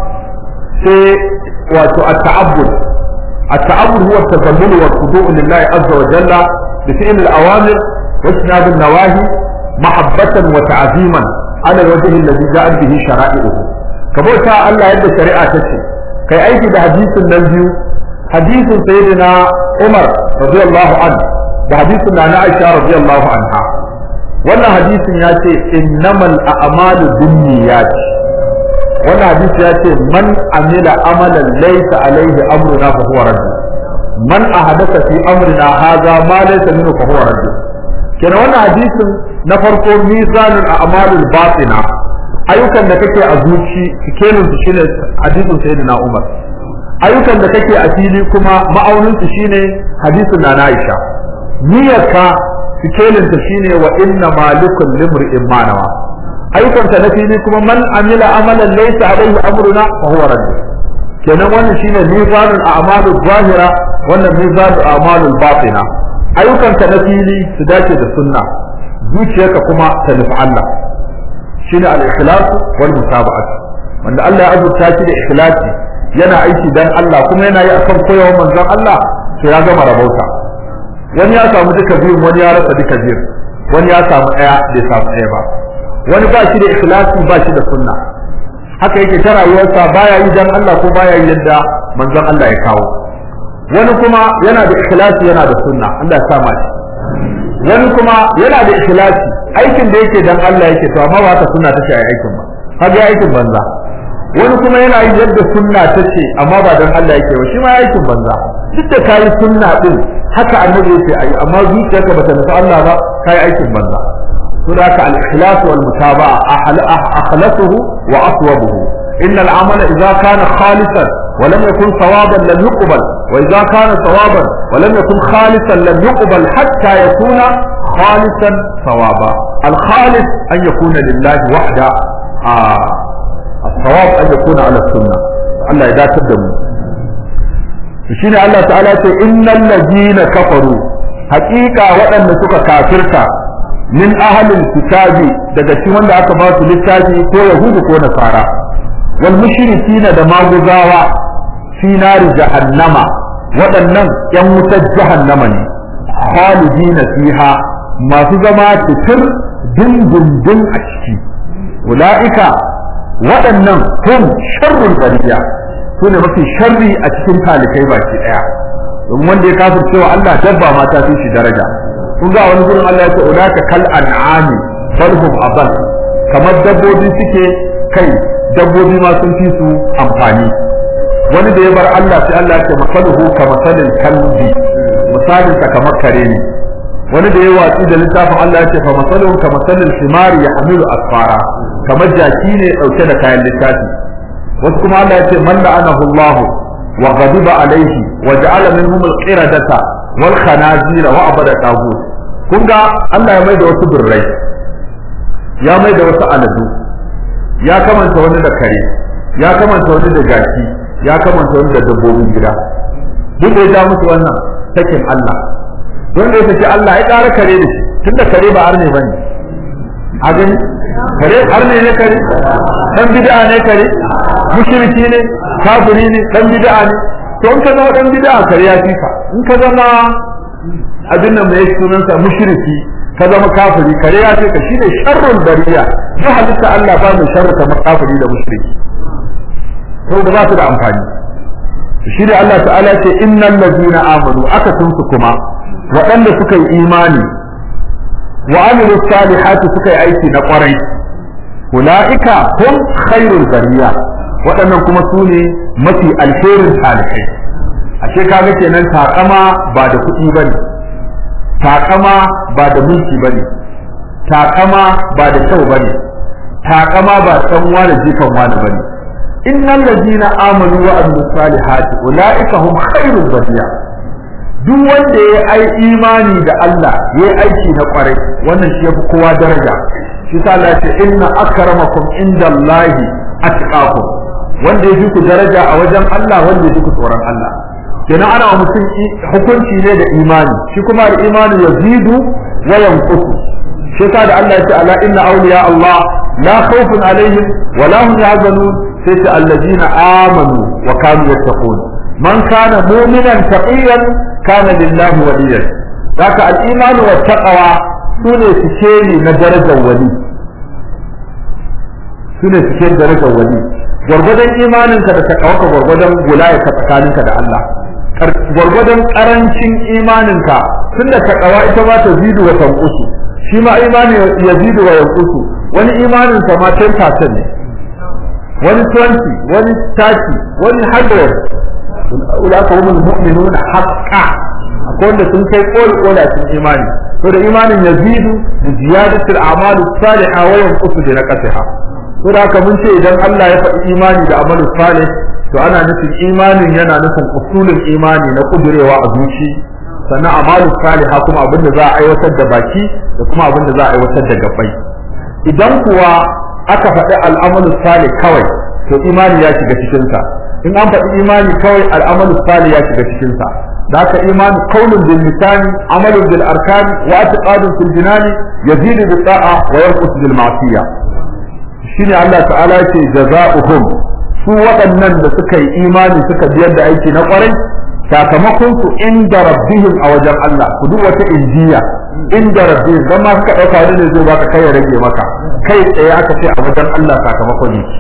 sai wato at-ta'abbud at-ta'abbud huwa at-tazallul wa al-khudu' lillahi azza wa jalla bi fi'l al-awamir wa isnad an-nawahi mahabbatan wa ta'ziman ala al-wajh alladhi ja'a bihi shara'i'uhu kabota Allah yadda shari'a ta ce kai aiki da hadisin nan biyu hadisin sayyidina Umar radiyallahu anhu da hadisin na Aisha radiyallahu anha wannan hadisin ya ce innamal a'malu binniyat wannan hadisi ya ce man amila amalan laysa alaihi amruna fa huwa radd man ahadatha fi amrina hadha ma laysa minhu fa huwa radd kenan wannan hadisin na farko mizanul a'malul batina ayyukan da kake a zuci sikelin su shine hadisin sayyidina Umar ayyukan da kake a fili kuma ma'aunin su shine hadisin na Aisha niyyarka sikelin ta shine wa inna malikul limri'in manawa ayyukan ta na fili kuma man amila amalan laysa alaihi amruna fa huwa radd kenan wannan shine mizanul a'malul zahira wannan mizanul a'malul batina ayyukan ta na fili su dace da sunna zuciyarka kuma ta nufi Allah shine al-ikhlas wal mutaba'at wanda Allah ya azurta shi da ikhlasi yana aiki dan Allah kuma yana yi akan koyawar manzon Allah to ya gama rabauta wani ya samu duka biyun wani ya rasa duka biyun wani ya samu daya bai samu daya ba wani ba shi da ikhlasi ba shi da sunna haka yake ta rayuwarsa baya yi dan Allah ko baya yi yadda manzon Allah ya kawo wani kuma yana da ikhlasi yana da sunna Allah ya sa shi wani kuma yana da ikhlasi aikin da yake dan Allah yake to amma ba ta sunna ta ce aikin ba kaga aikin banza wani kuma yana yin yadda sunna ta ce amma ba dan Allah yake ba shi ma aikin banza duk da kai sunna din haka annabi yake ayi amma zuciyarka bata nufi Allah ba kai aikin banza هناك الإخلاص والمتابعة أخلصه وأصوبه إن العمل إذا كان خالصا ولم يكن صوابا لم يقبل وإذا كان صوابا ولم يكن خالصا لم يقبل حتى يكون خالصا صوابا الخالص أن يكون لله وحده آه الصواب أن يكون على السنة الله إذا تدموا شين الله تعالى إن الذين كفروا حقيقة وأن سك كافرتا min ahalin kitabi daga cikin wanda aka ba su littafi ko yahudu ko nasara wal mushrikina da maguzawa fi nari jahannama waɗannan yan wutar jahannama ne khalidina fiha masu zama titir dindindin a ciki ula'ika waɗannan hum sharrul bariya su ne mafi sharri a cikin talikai baki ɗaya domin wanda ya kafir cewa Allah dabba ma ta fi shi daraja kun ga wani gurin Allah ya ce ulaka kal an'ami balhum abal kamar dabbobi suke kai dabbobi ma sun fi su amfani wani da ya bar Allah sai Allah ya ce masaluhu ka masalin kalbi misalin sa kamar kare ne wani da ya watsi da littafin Allah ya ce fa masaluhu ka masalin himari ya hamilu asfara kamar jaki ne dauke da kayan littafi wasu kuma Allah ya ce man la'anahu Allah wa ghadiba alaihi wa ja'ala minhum al-qiradata wal khanazira wa abada tagut kun ga Allah ya mai da wasu birrai ya mai da wasu aladu ya kamanta wani da kare ya kamanta wani da jaki ya kamanta wani da dabbobin gida duk da ya ja musu wannan sakin Allah wanda ya saki Allah ya ƙara kare da shi tunda kare ba arne bane a gani kare arne ne kare dan bid'a ne kare mushriki ne kafiri ne dan bid'a ne to in ka zama dan bid'a kare ya fika in ka zama abin nan mai sunansa mushriki ka zama kafiri kare ya fika shine sharrul bariya duk halitta Allah ba mai sharri kamar kafiri da mushriki to da ba su da amfani shi da Allah ta'ala ce innal ladina amanu aka sun su kuma waɗanda suka yi imani wa amilu salihati suka yi aiki na kwarai ulaika hum khairul bariya waɗannan kuma su ne mafi alherin salihai ashe kaga kenan takama ba da kuɗi bane takama ba da mulki bane takama ba da kyau bane takama ba san wani jikan wani bane innal ladina amanu wa amilus salihati ulaika hum khairul bariya duk wanda ya ai imani da Allah ya aiki na kwarai wannan shi yafi kowa daraja shi sa Allah ya ce inna akramakum indallahi atqakum wanda ya fi ku daraja a wajen Allah wanda ya fi ku tsoron Allah kenan ana wa mutum hukunci ne da imani shi kuma da imani yazidu wa yanqusu shi sa da Allah ya ce ala inna awliya Allah la khawfun alaihim wa la hum yahzanun sai ce allazina amanu wa kanu yattaqun man kana mu'minan taqiyan kana lillahi waliyan haka al-iman wa taqwa sune sikeli na darajar wali sune sikeli darajar wali gwargwadon imaninka da taqwa gwargwadon gulaya ka tsakaninka da Allah gwargwadon karancin imaninka tunda taqwa ita ma ta zidu wa tanqusu shi ma imani yazidu wa yanqusu wani imanin sa ma 10% ne wani 20 wani 30 wani 100 ulaka humul mu'minuna haqqan akwai wanda sun kai koli koli a cikin imani to da imanin yazidu bi ziyadati al-a'mal as-salihah wa yanqusu bi naqsiha to da haka mun ce idan Allah ya faɗi imani da amalu salih to ana nufin imanin yana nufin usulul imani na kudurewa a zuci sannan amalu salihah kuma abinda za a aiwatar da baki da kuma abinda za a aiwatar da gabbai idan kuwa aka faɗi al'amalu salih kawai to imani ya shiga cikin sa in an faɗi imani kawai al'amalu salih ya shiga cikin sa da haka imani qaulun bil lisani amalun bil arkani wa i'tiqadun fil jinani yazidu bil ta'a wa yanqusu bil ma'siyah shine Allah ta'ala ce jaza'uhum su waɗannan da suka yi imani suka biyar da aiki na ƙwarai sakamakon su inda rabbihim a wajen Allah ku duk wata injiya inda rabbihim dan ma suka dauka wani ne zai baka kai ya rage maka kai tsaye aka ce a wajen Allah sakamakon ne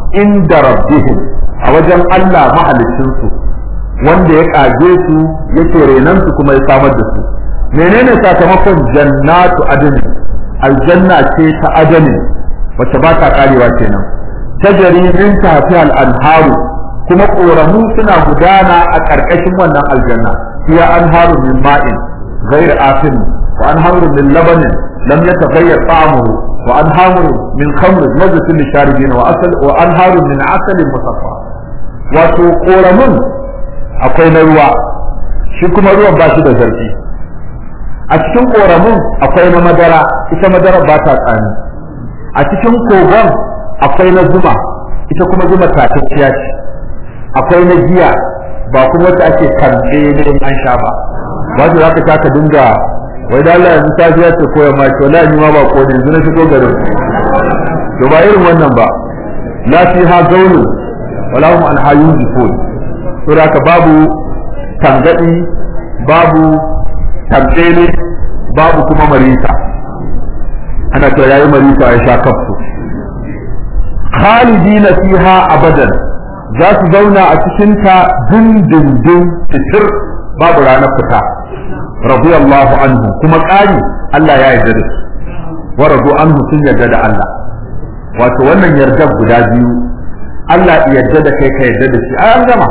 inda rabbihim a wajen Allah mahalicinsu wanda ya kage su yake renan su kuma ya samar da su menene sakamakon jannatu adani aljanna ce ta adani wacce ba ta karewa kenan tajari min tahtiha al-anharu kuma koramu suna gudana a ƙarƙashin wannan aljanna hiya anharu min ma'in ghayr asin wa anharu min labanin lam yataghayyar ta'amuhu wa anharu min khamr lazzatin lisharibin wa asal wa anharu min asalin musaffa wato koramun akwai na ruwa shi kuma ruwan ba shi da zarfi a cikin koramun akwai na madara ita madara ba ta tsani a cikin kogon akwai na zuma ita kuma zuma tatacciya ce akwai na giya ba kuma wacce ake kamfe ne an sha ba wato za ka sha ka dinga wai da Allah yanzu safiya ce koya ma to la ni ma ba ko yanzu na shigo garin to ba irin wannan ba la fiha zawlun wala hum an hayyun yufun to da ka babu tangadi babu tamtsele babu kuma marisa ana cewa yayi marisa ya sha kafsu khalidina fiha abadan za su zauna a cikin ta dindindin fitir babu ranar fita radiyallahu anhu kuma ƙari Allah ya yarda da su wa radu anhu sun yarda da Allah wato wannan yardar guda biyu Allah ya yarda da kai ka yarda da shi ai an gama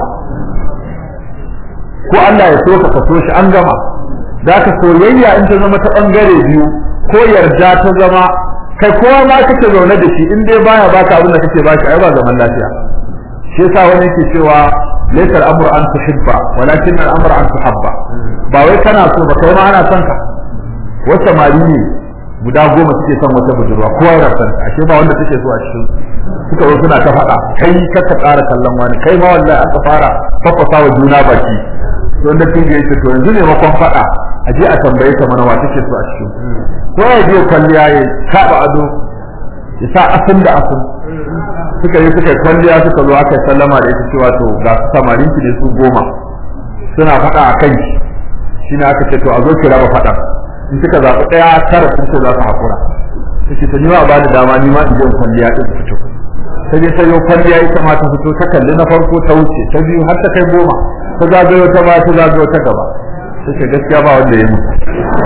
ko Allah ya so ka ka so shi an gama da ka soyayya in ta zama ta bangare biyu ko yarda ta zama kai kowa ma kake zaune da shi in dai baya baka abin da kake baki ai ba zaman lafiya shi yasa wani yake cewa laysa al-amru an tuhibba walakin al-amru an tuhabba ba wai kana so ba kai ma ana son ka wata mari ne guda goma suke son wata budurwa kowa yana son ka ashe ba wanda take so a cikin suka zo suna ta faɗa kai ka ka ƙara kallon wani kai ma wallahi aka fara fafasa wa juna baki to wanda kin yake to yanzu ne makon faɗa a je a tambaye ta mana wa take so a cikin ko ya je kwalliya ya kaɓa ado ya sa asin da asin suka yi suka kwalliya suka zo aka sallama da ita cewa to ga su samarin ki da su goma suna faɗa a kan shi shine aka ce to a zo ki raba faɗa in kika zaɓi ɗaya tara sun ce za su haƙura take ta nima ba da dama ni ma in je kwalliya ɗin fito ta je ta yi kwalliya ita ma ta fito ta kalli na farko ta wuce ta biyu har ta kai goma ta zagayo ta baya ta zagayo ta gaba ta ce gaskiya ba wanda ya mutu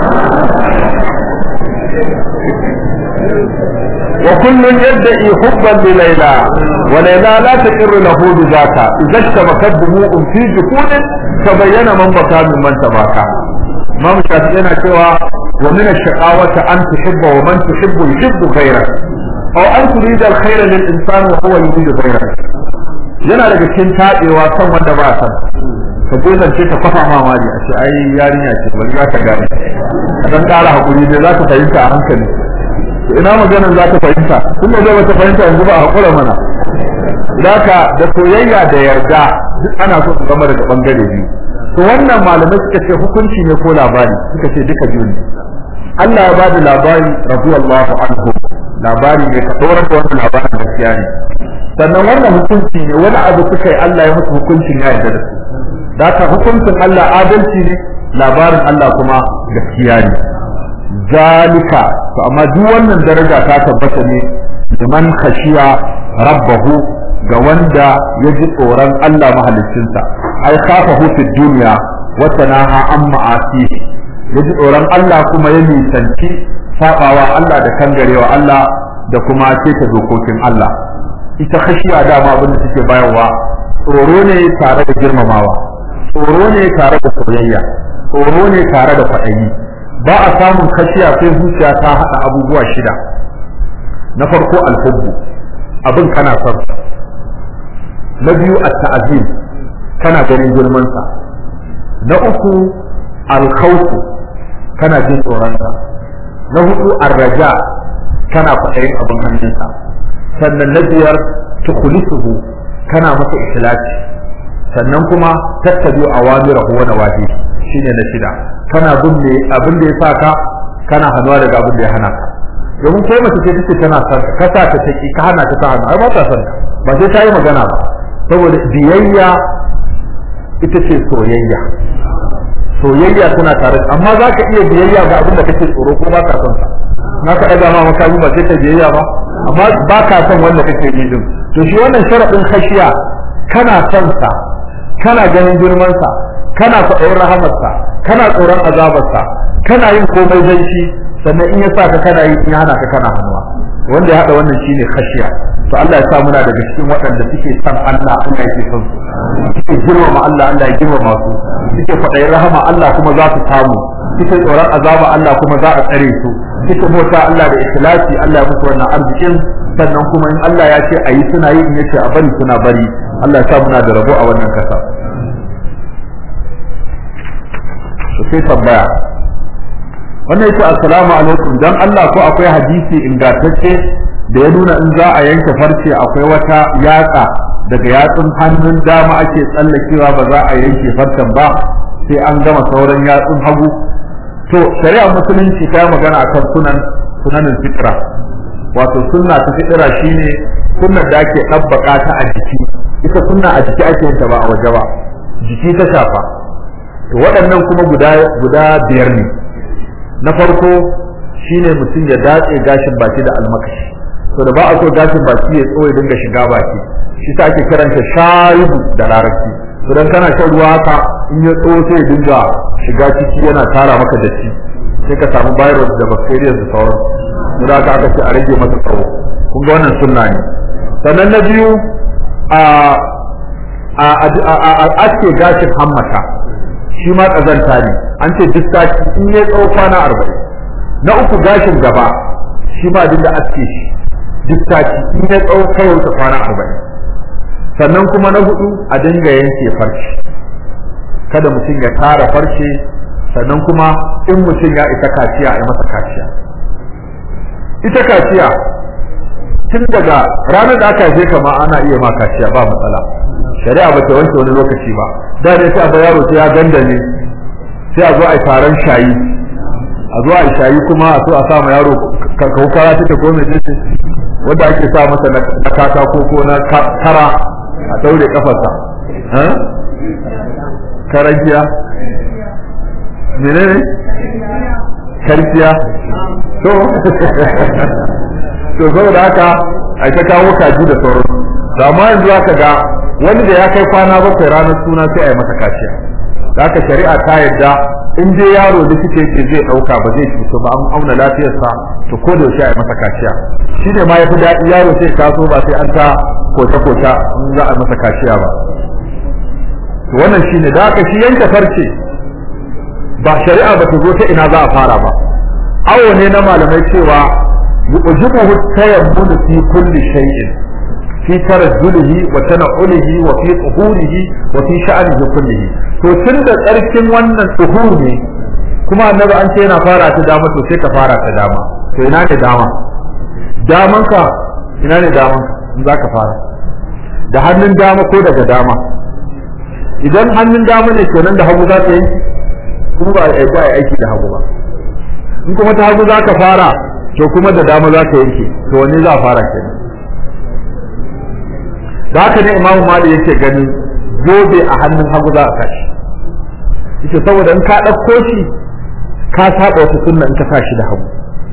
وكل يدعي حبا لليلى وليلى لا تقر له بذاك اذا اشتبكت دموع في جفون تبين من بكى ممن تباكى امام الشافعي yana cewa ومن الشقاوة أن تحب ومن تحب يحب غيرك أو أن تريد الخير للإنسان وهو يريد غيرك yana daga cikin taɗewa kan wanda ba san ka je zance ka kafa mamaki a ce ai yarinya ce bari za ta gane a dan ƙara hakuri dai za ta fahimta a hankali ina maganar za ta fahimta tunda zai bata fahimta yanzu ba a hakura mana Daka da soyayya da yarda duk ana so su zama daga bangare biyu to wannan malamai suka ce hukunci ne ko labari suka ce duka biyu ne Allah ya bada labari radiyallahu anhu labari ne ka tsoron da wannan labarin gaskiya ne sannan wannan hukunci ne wani abu suka yi Allah ya musu hukuncin ya yarda da su Daka hukuncin Allah adalci ne labarin Allah kuma gaskiya ne zalika to amma duk wannan daraja ta tabbata ne liman khashiya rabbahu ga wanda ya ji tsoron Allah mahaliccinsa ai kafahu fi duniya wa tanaha an ma'asi ya ji tsoron Allah kuma ya nisanci sabawa Allah da kangarewa Allah da kuma keta dokokin Allah ita khashiya dama abin da take bayarwa tsoro ne tare da girmamawa tsoro ne tare da soyayya tsoro ne tare da kwaɗayi ba a samun kashiya sai zuciya ta haɗa abubuwa shida na farko alhubbu abin kana son na biyu at-ta'zim kana ganin girman sa na uku al-khawfu kana jin tsoron sa na hudu ar-raja kana kwaɗayin abin hannunsa sannan na biyar tukhlisuhu kana masa ikhlasi sannan kuma tattabi awamirahu wa nawahi shine na shida kana bin me abin da ya sa ka kana hannuwa daga abin da ya hana ka domin kai mace ce take tana son ka sa ta take ka hana ta ta hannu ai ba ta son ka ba sai ta yi magana ba saboda biyayya ita ce soyayya soyayya tana tare amma za ka iya biyayya ga abin da kake tsoro ko ba ka son sa na ka ɗaga ma makami ba sai ka biyayya ba amma ba ka son wanda kake yi din to shi wannan sharadin khashiya kana son sa kana ganin girman sa kana kwaɗayin rahamarsa kana tsoron azabarsa kana yin komai dan shi sannan in ya sa ka kana yi in ya hana ka kana hannuwa wanda ya haɗa wannan shine khashiya to Allah ya sa muna daga cikin waɗanda suke son Allah Allah yake son su suke girmama Allah Allah ya girmama su suke kwaɗayin rahama Allah kuma za su samu suke tsoron azaba Allah kuma za a tsare su suke bauta Allah da ikhlasi Allah ya musu wannan arzikin sannan kuma in Allah ya ce a yi suna yi in yace a bari suna bari Allah ya sa muna da rabo a wannan kasa to sai tambaya wannan yace assalamu alaikum dan Allah ko akwai hadisi ingantacce da ya nuna in za a yanke farce akwai wata yatsa daga yatsun hannun dama ake tsallakewa ba za a yanke farcen ba sai an gama sauran yatsun hagu to shari'a musulunci ta magana akan sunan sunanin fitra wato sunna ta fitra shine sunnar da ake ɗabbaka ta a jiki ita sunna a jiki ake yin ta ba a waje ba jiki ta shafa to waɗannan kuma guda guda biyar ne na farko shine mutum ya datse gashin baki da almakashi to da ba a so gashin baki ya tsoye dinga shiga baki shi sa ake karanta sharibu da larabci to dan kana shan ruwa haka in ya tso sai ya dinga shiga ciki yana tara maka datti sai ka samu virus da bacteria da sauran mu da aka ce a rage masa tsawo kun ga wannan sunna ne sannan na biyu a a a aske gashin hammata shi ma kazanta ne an ce duk sati in ya tsawo kwana arba'in na uku gashin gaba shi ma dinga aske shi duk sati in ya tsawo kawai ta kwana arba'in sannan kuma na hudu a dinga yanke farce kada mutum ya tara farce sannan kuma in mutum ya isa kaciya a yi masa kaciya ita kaciya tun daga ranar da aka haife kama ana iya ma kaciya ba matsala shari'a ba ta wanke wani lokaci ba da ne sai a yaro sai ya gandane sai a zo a yi taron shayi a zo a yi shayi kuma a so a sa ma yaro kaukara take ko mai jinsi wanda ake sa masa na katako ko na kara a daure kafarsa karankiya menene karkiya to to saboda haka a ta kawo kaji da sauran da amma yanzu aka ga wani da ya kai kwana bakwai ranar suna sai a yi masa kaciya da haka shari'a ta yadda in dai yaro da kike ce zai dauka ba zai cutu ba an auna lafiyarsa to ko da yaushe a yi masa kaciya shi ne ma yafi daɗi yaro sai taso ba sai an ta kota kota in za a masa kaciya ba to wannan shine da haka shi yanke farce ba shari'a ba ta zo ta ina za a fara ba awo ne na malamai cewa yujibuhu tayammunu fi kulli shay'in fi tarajjulihi wa tana'ulihi wa fi tuhurihi wa fi sha'anihi kullihi to tun da tsarkin wannan tuhur ne kuma annabi an ce yana fara ta dama to sai ka fara ta dama to ina ne dama daman ka ina ne daman ka in zaka fara da hannun dama ko daga dama idan hannun dama ne kenan da hagu za ka yi kuma ba a ba aiki da hagu ba in kuma ta hagu za ka fara to kuma da dama za ka yanke to wanne za a fara kenan da haka ne imamu mali yake ganin zobe a hannun hagu za a kashi ita saboda in ka ɗauko shi ka saba wata sunna in ka sa shi da hagu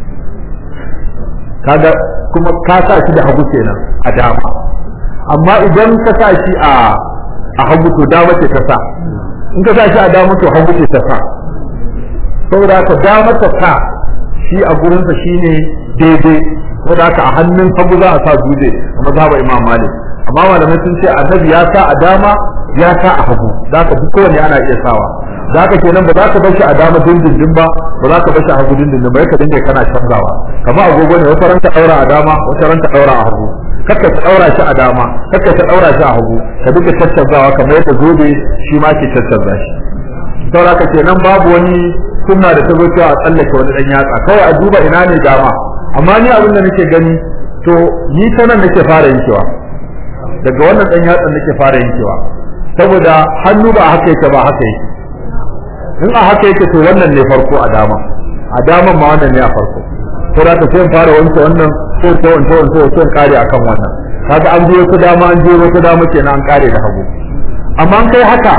kaga kuma ka sa shi da hagu kenan a dama amma idan ka sa shi a a hagu to dama ce ta sa in ka sa shi a dama to hagu ce ta sa saboda haka dama ta sa shi a gurinsa shine daidai saboda haka a hannun hagu za a sa dutse a mazhabar imam malik amma malamai sun ce annabi ya sa a dama ya sa a hagu da ka duk kowanne ana iya sawa da ka kenan ba za ka bar shi a dama dindindin ba ba za ka bar shi a hagu dindindin ba ka dinga kana canzawa kamar agogo ne wata ran ka daura a dama wata ran ka daura a hagu kakka ta daura shi a dama kakka ta daura shi a hagu ka dinga caccanzawa kamar yadda zobe shi ma ke caccanza shi saboda ka kenan babu wani sunna da ta zo cewa a tsallake wani dan yatsa kawai a duba ina ne dama amma ni abin da nake gani to ni ta nan nake fara yankewa daga wannan dan yatsan nake fara yankewa saboda hannu ba haka yake ba haka yake in a haka yake to wannan ne farko a dama a daman ma wannan ne a farko to da ka sai in fara wanke wannan ko ko wanke wanke ko in kare akan wannan kaga an je ku dama an je ku dama kenan an kare da hagu amma an kai haka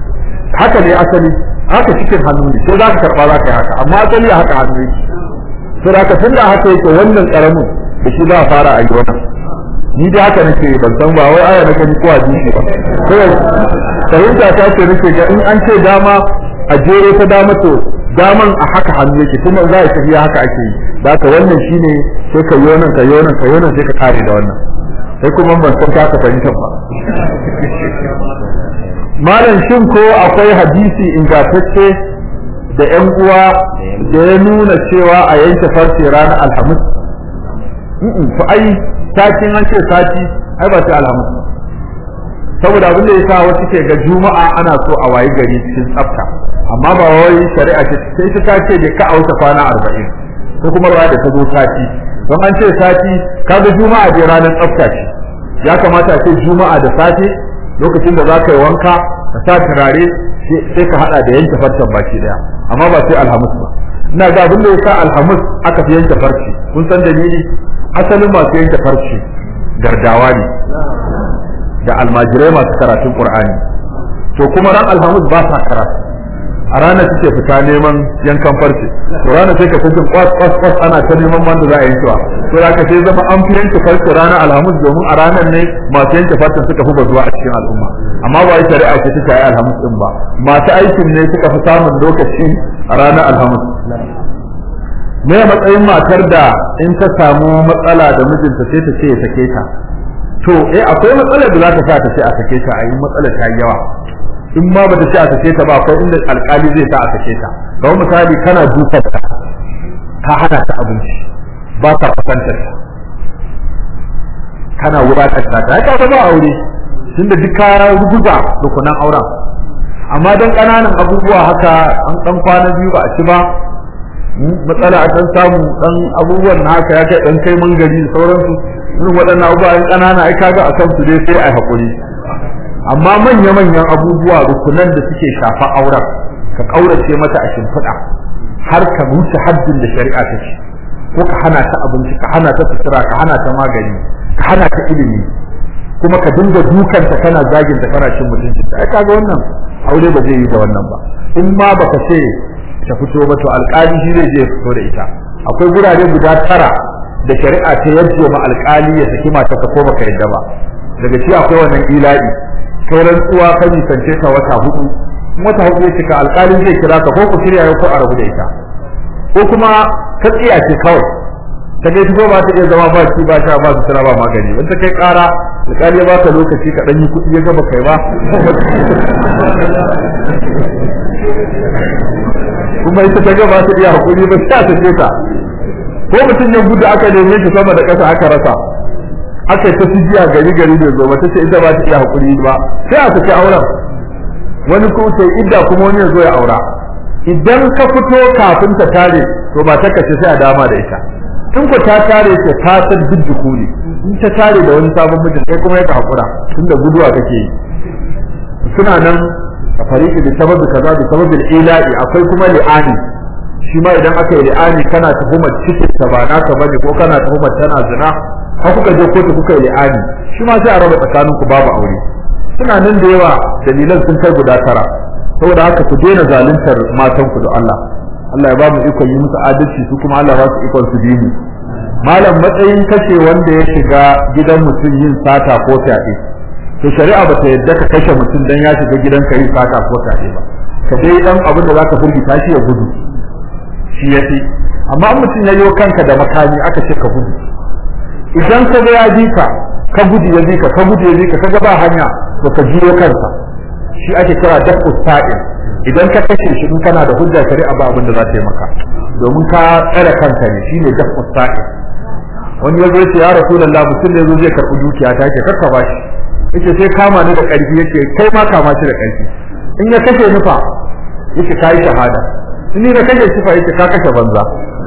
haka ne asali haka cikin hannu ne sai za ka karba za ka yi haka amma asali haka hannu yake sai da tun da haka yake wannan karamin da shi za a fara a yi wannan ni dai haka nake ban san ba wai aya na gani ko hadisi ba kawai fahimta ta ce nake ga in an ce dama a jere ta dama to daman a haka hannu yake kuma za a tafiya haka ake yi da haka wannan shine sai ka yi wannan ka yi wannan ka yi wannan sai ka kare da wannan sai kuma ban san ka fahimta ba malam shin ko akwai hadisi ingantacce da ƴan uwa da ya nuna cewa a yanke farce ranar alhamis to ai satin an ce sati ai ba sai alhamis saboda abin da ya sa wasu ke ga juma'a ana so a wayi gari cikin tsafta amma ba wai shari'a ce sai ta ce da ka auta kwana arba'in ko kuma ba da ta zo sati don an ce sati kaga juma'a dai ranar tsafta ce ya kamata a ce juma'a da safe lokacin da za ka yi wanka ka sa turare sai ka hada da yanke farcen baki daya amma ba sai alhamis ba ina ga abin da ya sa alhamis aka fi yanke farce kun san dalili asalin masu yanke farce gardawa ne da almajirai masu karatun qur'ani to kuma ran alhamis ba sa karatu a ranar suke fita neman yankan farce to ranar sai ka fitin kwas kwas kwas ana ta neman wanda za a yankewa to da ka sai zama an fi yanke farce ranar alhamis domin a ranar ne masu yanke farcen suka fi bazuwa a cikin al'umma amma ba shari'a ce ta yi alhamis din ba masu aikin ne suka fi samun lokaci a ranar alhamis me matsayin matar da in ta samu matsala da mijinta sai ta ce ya sake ta to eh akwai matsalar da za ta sa ta ce a sake ta a yi matsalar ta yawa in ma bata ce a sake ta ba akwai inda alkali zai sa a sake ta ga misali kana dukar ta ka hana ta abinci ba ka fasantar ta kana wadatar ta ta ka ba aure tunda duk ka ruguza rukunan auren amma dan kananan abubuwa haka an dan kwana biyu ba a ci ba matsala a dan samu dan abubuwan na haka ya kai dan kai mangari da sauransu irin waɗannan abubuwa in ƙanana ai kaga a kansu dai sai ai hakuri amma manya manyan abubuwa rukunan da suke shafa auren ka kaurace mata a shimfiɗa har ka wuce haddin da shari'a ta ce ko ka hana ta abinci ka hana ta sutura ka hana ta magani ka hana ta ilimi kuma ka dinga dukanta kana zagin ta kana cin mutuncinta ai kaga wannan aure ba zai yi da wannan ba in ma baka ce ta fito ba to alƙali shi zai je fito da ita akwai gurare guda tara da shari'a ta yadda ma alƙali ya saki mata ta ko baka yadda ba daga shi akwai wannan ila'i kai rantsuwa ka nisance ta wata hudu in wata hudu ya cika alƙali zai kira ka ko ku shirya ko a rabu da ita ko kuma ka tsiya ce kawai ta kai ko ba ta iya zama ba ci ba sha ba su tana ba magani wanda kai ƙara alƙali ya baka lokaci ka ɗan yi kuɗi ya gaba kai ba kuma ita ta gaba ta iya hakuri ba ta tace ta ko mutum ya gudu aka neme shi sama da ƙasa aka rasa aka ta jiya gari gari da zo ta ce ita ba ta iya hakuri ba sai a saki auren wani ko sai idda kuma wani ya zo ya aura idan ka fito kafin ta tare to ba ta kace sai a dama da ita in ko ta tare ce ta san dudduku ne in ta tare da wani sabon mijin kai kuma ya ka hakura tunda guduwa kake yi suna nan a fariki da sababi kaza da sababin ila'i akwai kuma li'ani shi ma idan aka yi li'ani kana tuhumar cikin ta ba naka bane ko kana tuhumar tana zina har kuka je kotu kuka yi li'ani shi ma sai a raba tsakanin ku babu aure suna nan da yawa dalilan sun kai guda tara saboda haka ku daina zaluntar matan ku da Allah Allah ya ba mu ikon yi musu adalci su kuma Allah ba su ikon su bi mu malam matsayin kashe wanda ya shiga gidan mutum yin sata ko fyaɗe to shari'a ba ta yadda ka kashe mutum dan ya shiga gidanka yin sata ko fyaɗe ba ka dai dan abin da zaka firgita shi ya gudu shi yafi amma in mutum ya yi kanka da makami aka ce ka gudu idan ka ga ya bi ka ka gudu ya bi ka ka gudu ya bi ka ka ga ba hanya to ka jiyo kansa shi ake kira dafu sa'il idan ka kashe shi in kana da hujja shari'a ba abin da za ta yi maka domin ka tsare kanka ne shine dafu sa'il wani yazo yace ya rasulullah mutum ne yazo zai karbi dukiya ta yake karka bashi yace sai kama ni da karfi yake kai ma kama shi da karfi in ya kashe ni fa yace kai shahada in ni da kashe shi fa yace ka kashe banza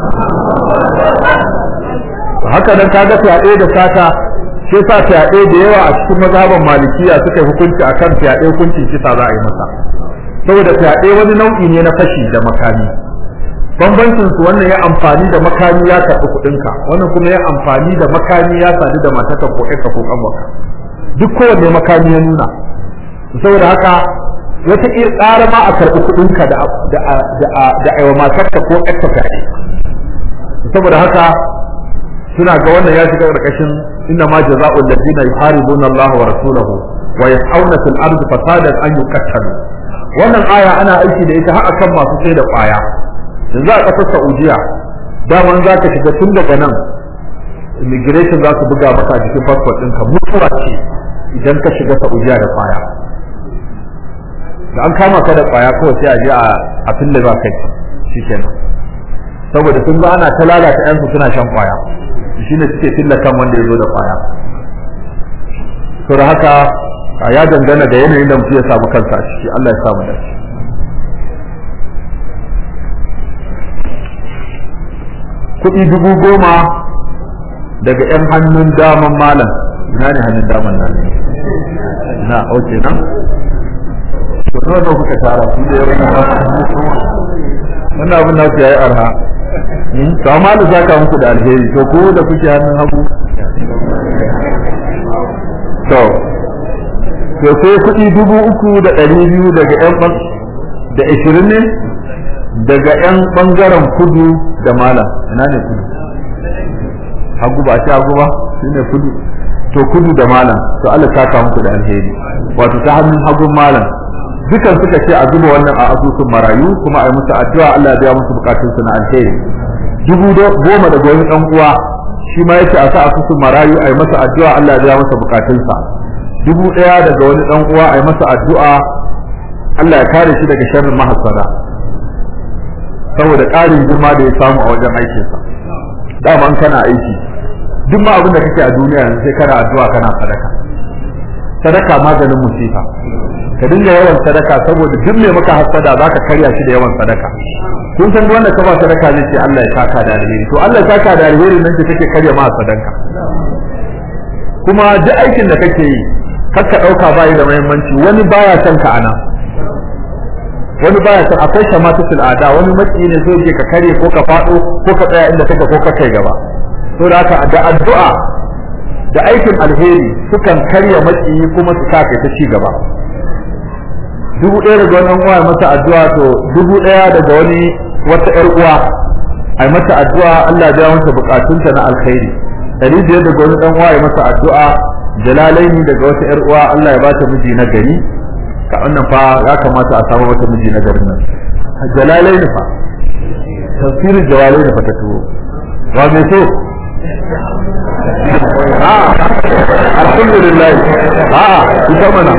haka nan kaga fyaɗe da sata shi yasa fyaɗe da yawa a cikin mazhaban malikiya suka yi hukunci akan fyaɗe hukuncin kisa za a yi masa saboda fyaɗe wani nau'i ne na fashi da makami bambancin su wannan ya amfani da makami ya karɓi kuɗinka wannan kuma ya amfani da makami ya sadu da matarka ko ƴarka ko ƙanwarka duk kowanne makami ya nuna saboda haka wata ir tsara ma a karɓi kuɗinka da da da aiwa matarka ko ƴarka fyaɗe saboda haka suna ga wannan ya shiga karkashin inna ma jazaa'ul ladina yuharibuna Allah wa rasulahu wa yas'auna fil ardi fasadan an yuqattalu wannan aya ana aiki da ita har akan masu sai da kwaya yanzu a kasar Saudiya daman za ka shiga tun daga nan immigration za su buga maka a jikin passport ɗinka mutuwa ce idan ka shiga Saudiya da kwaya da an kama ka da kwaya kawai sai a je a fille ba kai shikenan saboda sun ga ana ta lalata yansu suna shan kwaya shine suke fille kan wanda ya zo da kwaya to da haka ya dangana da yanayin da mutum ya samu kansa a ciki Allah ya samu dace kuɗi dubu goma daga 'yan hannun daman malam ina ne hannun daman nan na oke nan to nawa nawa kuka tara su da yawan wannan abin nasu yayi arha to amma da zaka muku da alheri to ko da kuke hannun hagu to to sai kuɗi dubu uku da ɗari biyu daga 'yan da ashirin ne daga 'yan ɓangaren kudu da malam ina ne kudu hagu ba shi hagu ba shi ne kudu to kudu da malam to Allah ta kawo muku da alheri wato ta hannun hagun malam dukan suka ce a zuba wannan a asusun marayu kuma a yi musu addu'a Allah ya biya musu bukatun su na alheri dubu goma daga wani dan uwa shi ma yace a sa asusun marayu a yi masa addu'a Allah ya biya masa bukatun sa dubu daya daga wani dan uwa a yi masa addu'a Allah ya kare shi daga sharrin mahassada saboda ƙarin girma da ya samu a wajen aikinsa dama in kana aiki duk ma abin da kake a duniya yanzu sai kana addu'a kana sadaka sadaka maganin musifa ka dinga yawan sadaka saboda duk mai maka hasada zaka karya shi da yawan sadaka kun san duk wanda ka ba sadaka zai ce Allah ya saka da alheri to Allah ya saka da alheri nan ce kake karya ma sadaka kuma duk aikin da kake yi kar ka dauka bai da muhimmanci wani baya son ka ana wani baya son akwai shamatatul ada wani maki ne so yake ka kare ko ka fado ko ka tsaya inda kake ko ka kai gaba to da haka da addu'a da aikin alheri sukan karya maki kuma su kake ta ci gaba dubu ɗaya daga wani uwa ya masa addu'a to dubu ɗaya daga wani wata ƴar uwa ai mata addu'a Allah ya biya mata bukatunta na alkhairi ɗari biyar daga wani ɗan uwa ya masa addu'a jalalaini daga wata ƴar uwa Allah ya ba ta miji na gari ka wannan fa ya kamata a samu wata miji na garin nan jalalai ne fa tafsirin jalalai ne fa ta tuwo wa me so a alhamdulillah a ita mana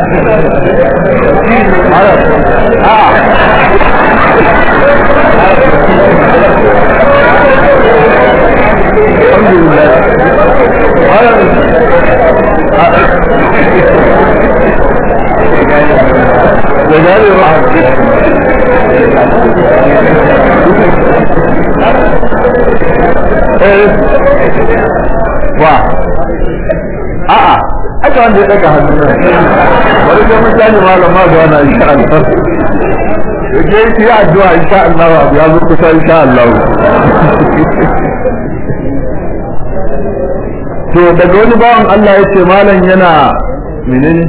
a da gane ba wa a'a aka wanda ya daga hannu nan bari sai mun tani malam ma zuwa na insha Allah yake yi addu'a insha Allah abu ya zo kusa insha Allah to daga wani bawan Allah ya ce malam yana menene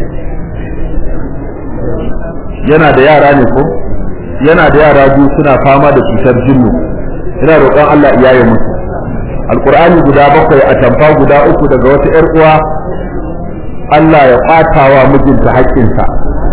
yana da yara ne ko yana da yara biyu suna fama da cutar jinnu ina roƙon Allah iyaye musu alqur'ani guda bakwai a tamfa guda uku daga wata yar uwa Allah ya kwatawa mijinta haƙƙinsa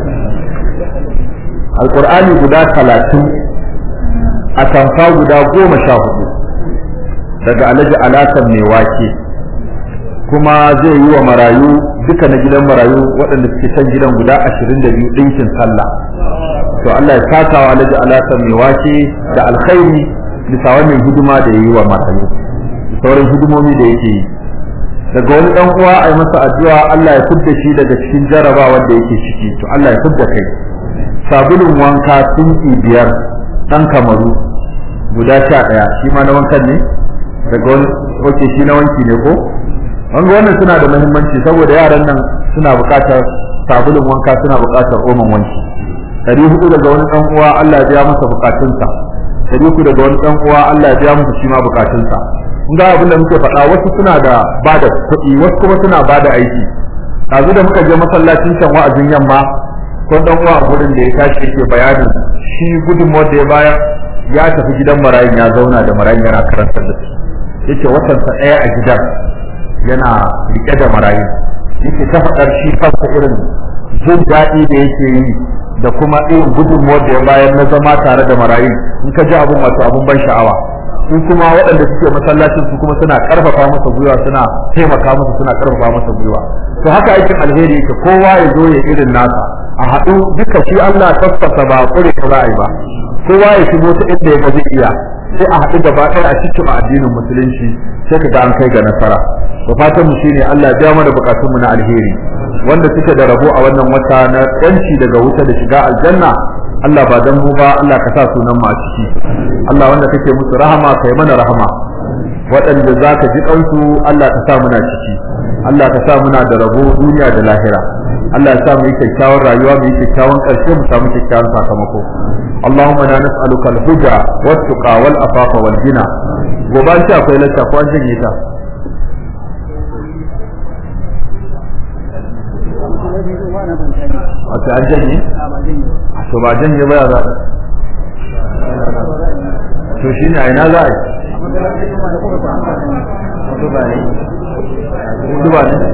alqur'ani guda talatin a tamfa guda goma sha hudu daga alhaji alasan mai wake kuma zai yi wa marayu duka na gidan marayu waɗanda suke can gidan guda ashirin da biyu ɗinkin sallah to Allah ya saka wa alhaji alasa mai wake da alkhairi bisa wannan hidima da ya yi wa marayu sauran hidimomi da yake yi daga wani ɗan uwa a yi masa addu'a Allah ya fidda shi daga cikin jarabawa da yake ciki to Allah ya fidda kai sabulun wanka tunki biyar ɗan kamaru guda sha ɗaya shi ma na wankan ne daga wani oke shi na wanki ne ko wanga wannan suna da muhimmanci saboda yaran nan suna buƙatar sabulun wanka suna buƙatar oman wanki dari hudu daga wani dan uwa Allah ya biya masa bukatunsa dari uku daga wani dan uwa Allah ya biya masa shi ma bukatunsa kun ga abin da muke faɗa wasu suna da bada kuɗi wasu kuma suna bada aiki yanzu da muka je masallacin can wa'azin yamma ko dan uwa a gurin da ya tashi yake bayanin shi gudunmuwar da ya bayar ya tafi gidan marayin ya zauna da marayin yana karantar da su yace watansa ɗaya a gidan yana rike da marayin yake ta faɗar shi kansa irin jin daɗi da yake yi da kuma irin gudunmuwar da ya bayar na zama tare da marayun in ka ji abun wato abun ban sha'awa in kuma waɗanda suke masallacin su kuma suna karfafa masa gwiwa suna taimaka masa suna karfafa masa gwiwa to haka aikin alheri yake kowa ya zo ya irin nasa a haɗu duka shi Allah tabbata ba kure ka ra'ayi ba kowa ya shigo ta inda ya ga zai iya sai a haɗu gaba ɗaya a cikin addinin musulunci sai ka ga an kai ga nasara to fatan mu shine Allah ya biya mana bukatunmu na alheri wanda suke da rabo a wannan wata na yanci daga wuta da shiga aljanna Allah ba dan mu ba Allah ka sa sunan mu a ciki Allah wanda kake musu rahama kai mana rahama waɗanda za ka ji kansu Allah ka sa muna ciki Allah ka sa muna da rabo duniya da lahira Allah ya sa mu yi kyakkyawan rayuwa mu yi kyakkyawan ƙarshe mu samu kyakkyawan sakamako Allahumma na nas'aluka al-huda wat-tuqa wal-afafa wal-ghina gobe an ce akwai lacca ko an janye ta wato an janye to ba janye ba ya za to shi ne a ina za a yi duba ne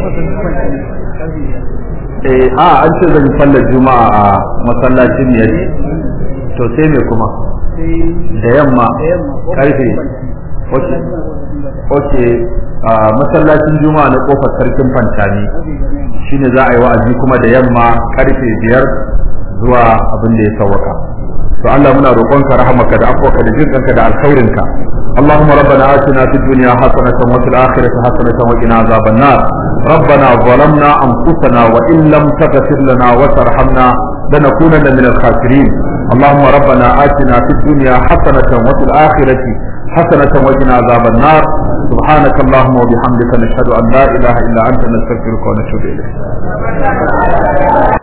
eh a an ce zan yi sallar juma'a a masallacin ne to sai me kuma da yamma karfe ok ok a masallacin juma'a na kofar sarkin fantani shine za a yi wa'azi kuma da yamma karfe biyar zuwa abin da ya sawaka to Allah muna roƙonka rahamaka da afwaka da jinkanka da alkhairinka اللهم ربنا آتنا في الدنيا حسنة وفي الآخرة حسنة وقنا عذاب النار ربنا ظلمنا أنفسنا وإن لم تغفر لنا وترحمنا لنكونن من الخاسرين اللهم ربنا آتنا في الدنيا حسنة وفي الآخرة حسنة وقنا عذاب النار سبحانك اللهم وبحمدك نشهد أن لا إله إلا أنت نستغفرك ونتوب إليك